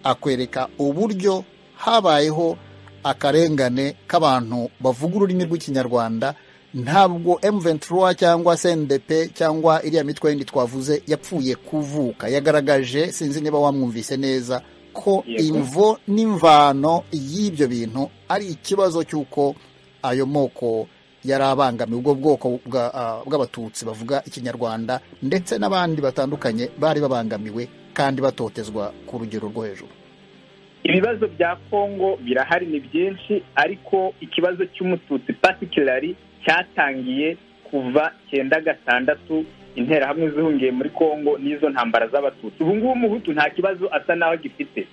akwereka uburyo habayeho akarengane k'abantu bavuga ururimi rw'ikinyarwanda ntabwo M23 cyangwa CNDP cyangwa iriya mitwe yindi twavuze yapfuye kuvuka yagaragaje sinzi niba wamwumvise neza ko Yego. imvo n'imvano y'ibyo bintu ari ikibazo cy'uko ayo moko yari abangamiye ubwo bwoko bwa- ah, bw'abatutsi bavuga ikinyarwanda ndetse n'abandi batandukanye bari babangamiwe kandi batotezwa ku rugero rwo hejuru ibibazo bya kongo birahari ni byinshi ariko ikibazo cy'umututsi patikirari cyatangiye kuva cyenda gatandatu interahamwe zihungiye muri kongo n'izo ntambara z'abatutsi ubu ngubu umuhutu nta kibazo asa n'aho agifite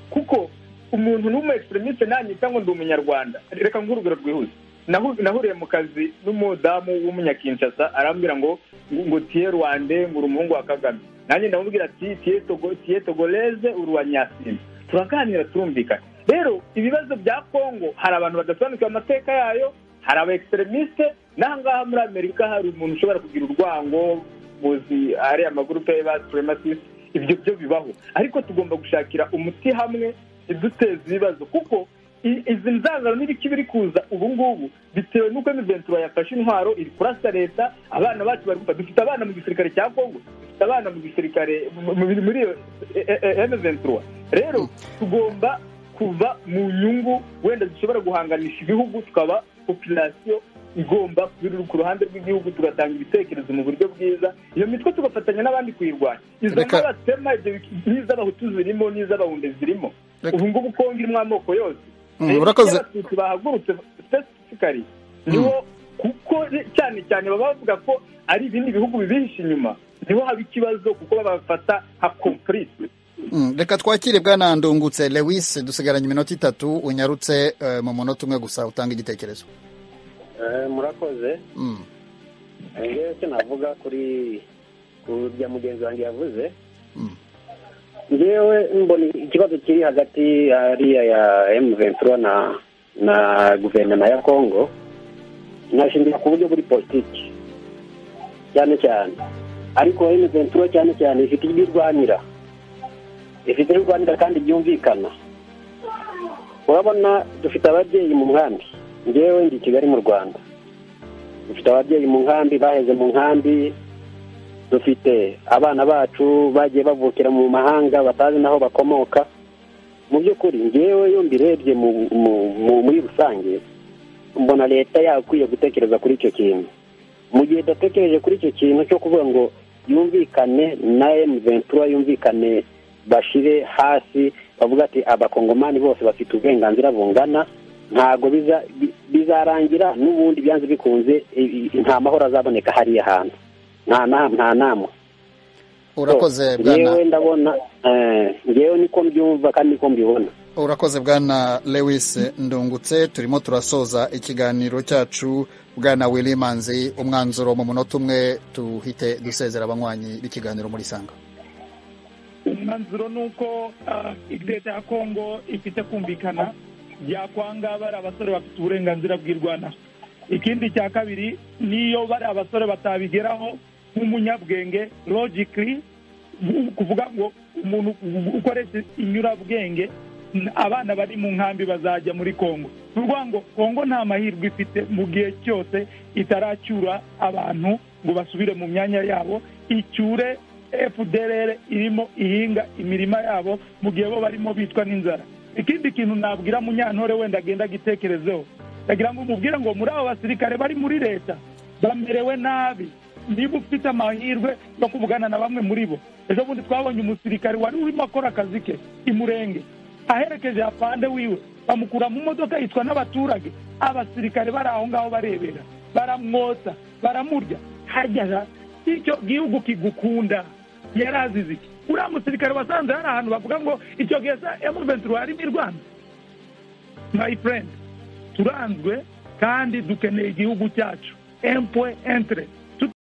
kuko umuntu n'umu egiseremisite nanyita ngo ndi umunyarwanda reka nk'urugero rwihuse Nahu- nahuriye mu kazi n'umudamu w'umunyakinshasa arambwira ngo ngo tiye rwande ngo uri umuhungu wa kagame nanjye ndamubwira ati tiye togo- tiye togoleze uri uwa nyasimba turaganira turumvikana rero ibibazo bya kongo hari abantu badasobanukiwe amateka yayo hari aba egiseremisite n'aha ngaha muri amerika hari umuntu ushobora kugira urwango muzi ari amagurupe y'aba supremacisite ibyo byo bibaho ariko tugomba gushakira umuti hamwe iduteza ibibazo kuko i- izi nzangano n'ibiki biri kuza ubu ngubu bitewe n'uko miventura yafashe intwaro iri kurasa leta abana bacu bari gupfa dufite abana mu gisirikare cya kongo dufite abana mu gisirikare mu- mu- muri iyo miventura rero tugomba kuva mu nyungu wenda zishobora guhanganisha ibihugu tukaba populasiyo igomba kuba ku ruhande rw'igihugu tugatanga ibitekerezo mu buryo bwiza iyo mitwe tugafatanya n'abandi kuyirwanya izo Reka- nk'abatema ibyo biki- n'iz'abahutu zirimo n'iz'abahunde zirimo Reka- ubu ngubu kongo irimo amoko yose Mm, Rero urakoze. iyo abatutsi bahagurutse spesifikari niho kuko cyane cyane baba bavuga ko ari ibindi bihugu bibihishe inyuma niho haba ikibazo kuko babafata nka kompurisi Mm, reka twakire bwana ndungutse lewis dusigaranye iminota itatu unyarutse eh, mu munota umwe gusa utanga igitekerezo murakoze Mm. ngewe icyo navuga kuri ku bya mugenzi wanjye yavuze Mm. ngewe mbona ikibazo kiri hagati hariya ya emu ventura na na guverinoma ya kongo nashingira ku buryo buri politiki cyane cyane ariko emu ventura cyane cyane ifite ibyo irwanira ifite ibyo irwanira kandi byumvikana urabona dufite ababyeyi mu nkambi ngewe ndi i kigali mu rwanda dufite ababyeyi mu nkambi baheze mu nkambi dufite abana bacu bagiye bavukira mu mahanga batazi n'aho bakomoka mu by'ukuri ngewe iyo mbirebye mu- mu- mu- muri rusange mbona leta yakwiye gutekereza kuri icyo kintu mu gihe idatekereje kuri icyo kintu cyo kuvuga ngo yumvikane na M23 yumvikane bashire hasi bavuga ati abakongomani bose bafite uburenganzira bungana ntabwo biza- bi- bizarangira n'ubundi byanze bikunze i- i- nta mahoro azaboneka hariya hantu nta na- nta nama urakoze bwana ngewe ndabona eh, ngewe niko mbyumva kandi niko mbibona urakoze bwana lewis ndungutse turimo turasoza ikiganiro cyacu bwana willy manzi umwanzuro mu munota umwe tuhite dusezera abanywanyi b'ikiganiro muri sanga umwanzuro ni uko ah, leta ya kongo ifite kumvikana byakwanga bari abasore bafite uburenganzira bw'irwana ikindi cya kabiri niyo bari abasore batabigeraho nk'umunyabwenge logically ni ukuvuga ngo umuntu ukoresha inyurabwenge n- abana bari mu nkambi bazajya muri kongo ni ukuvuga ngo kongo nta mahirwe ifite mu gihe cyose itaracyura abantu ngo basubire mu myanya yabo icyure fdrr irimo ihinga imirima yabo mu gihe bo barimo bitwa n'inzara ikindi kintu nabwira munyantore wenda agenda agitekerezeho ndagira ngo umubwire ngo muri abo basirikare bari muri leta bamerewe nabi niba ufite amahirwe yo kuvugana na bamwe muri bo ejo bundi twabonye umusirikare wari urimo akora akazi ke i murenge aherekeje hapande wiwe bamukura mu modoka yitwa n'abaturage abasirikare bari aho ngaho barebera baramwotsa baramurya hajyaga icyo gihugu kigukunda yari azize iki uriya musirikare wasanze hari ahantu bavuga ngo icyo gihe sa emu ventura harimo i rwanda my friend turanzwe kandi dukeneye igihugu cyacu empwe entere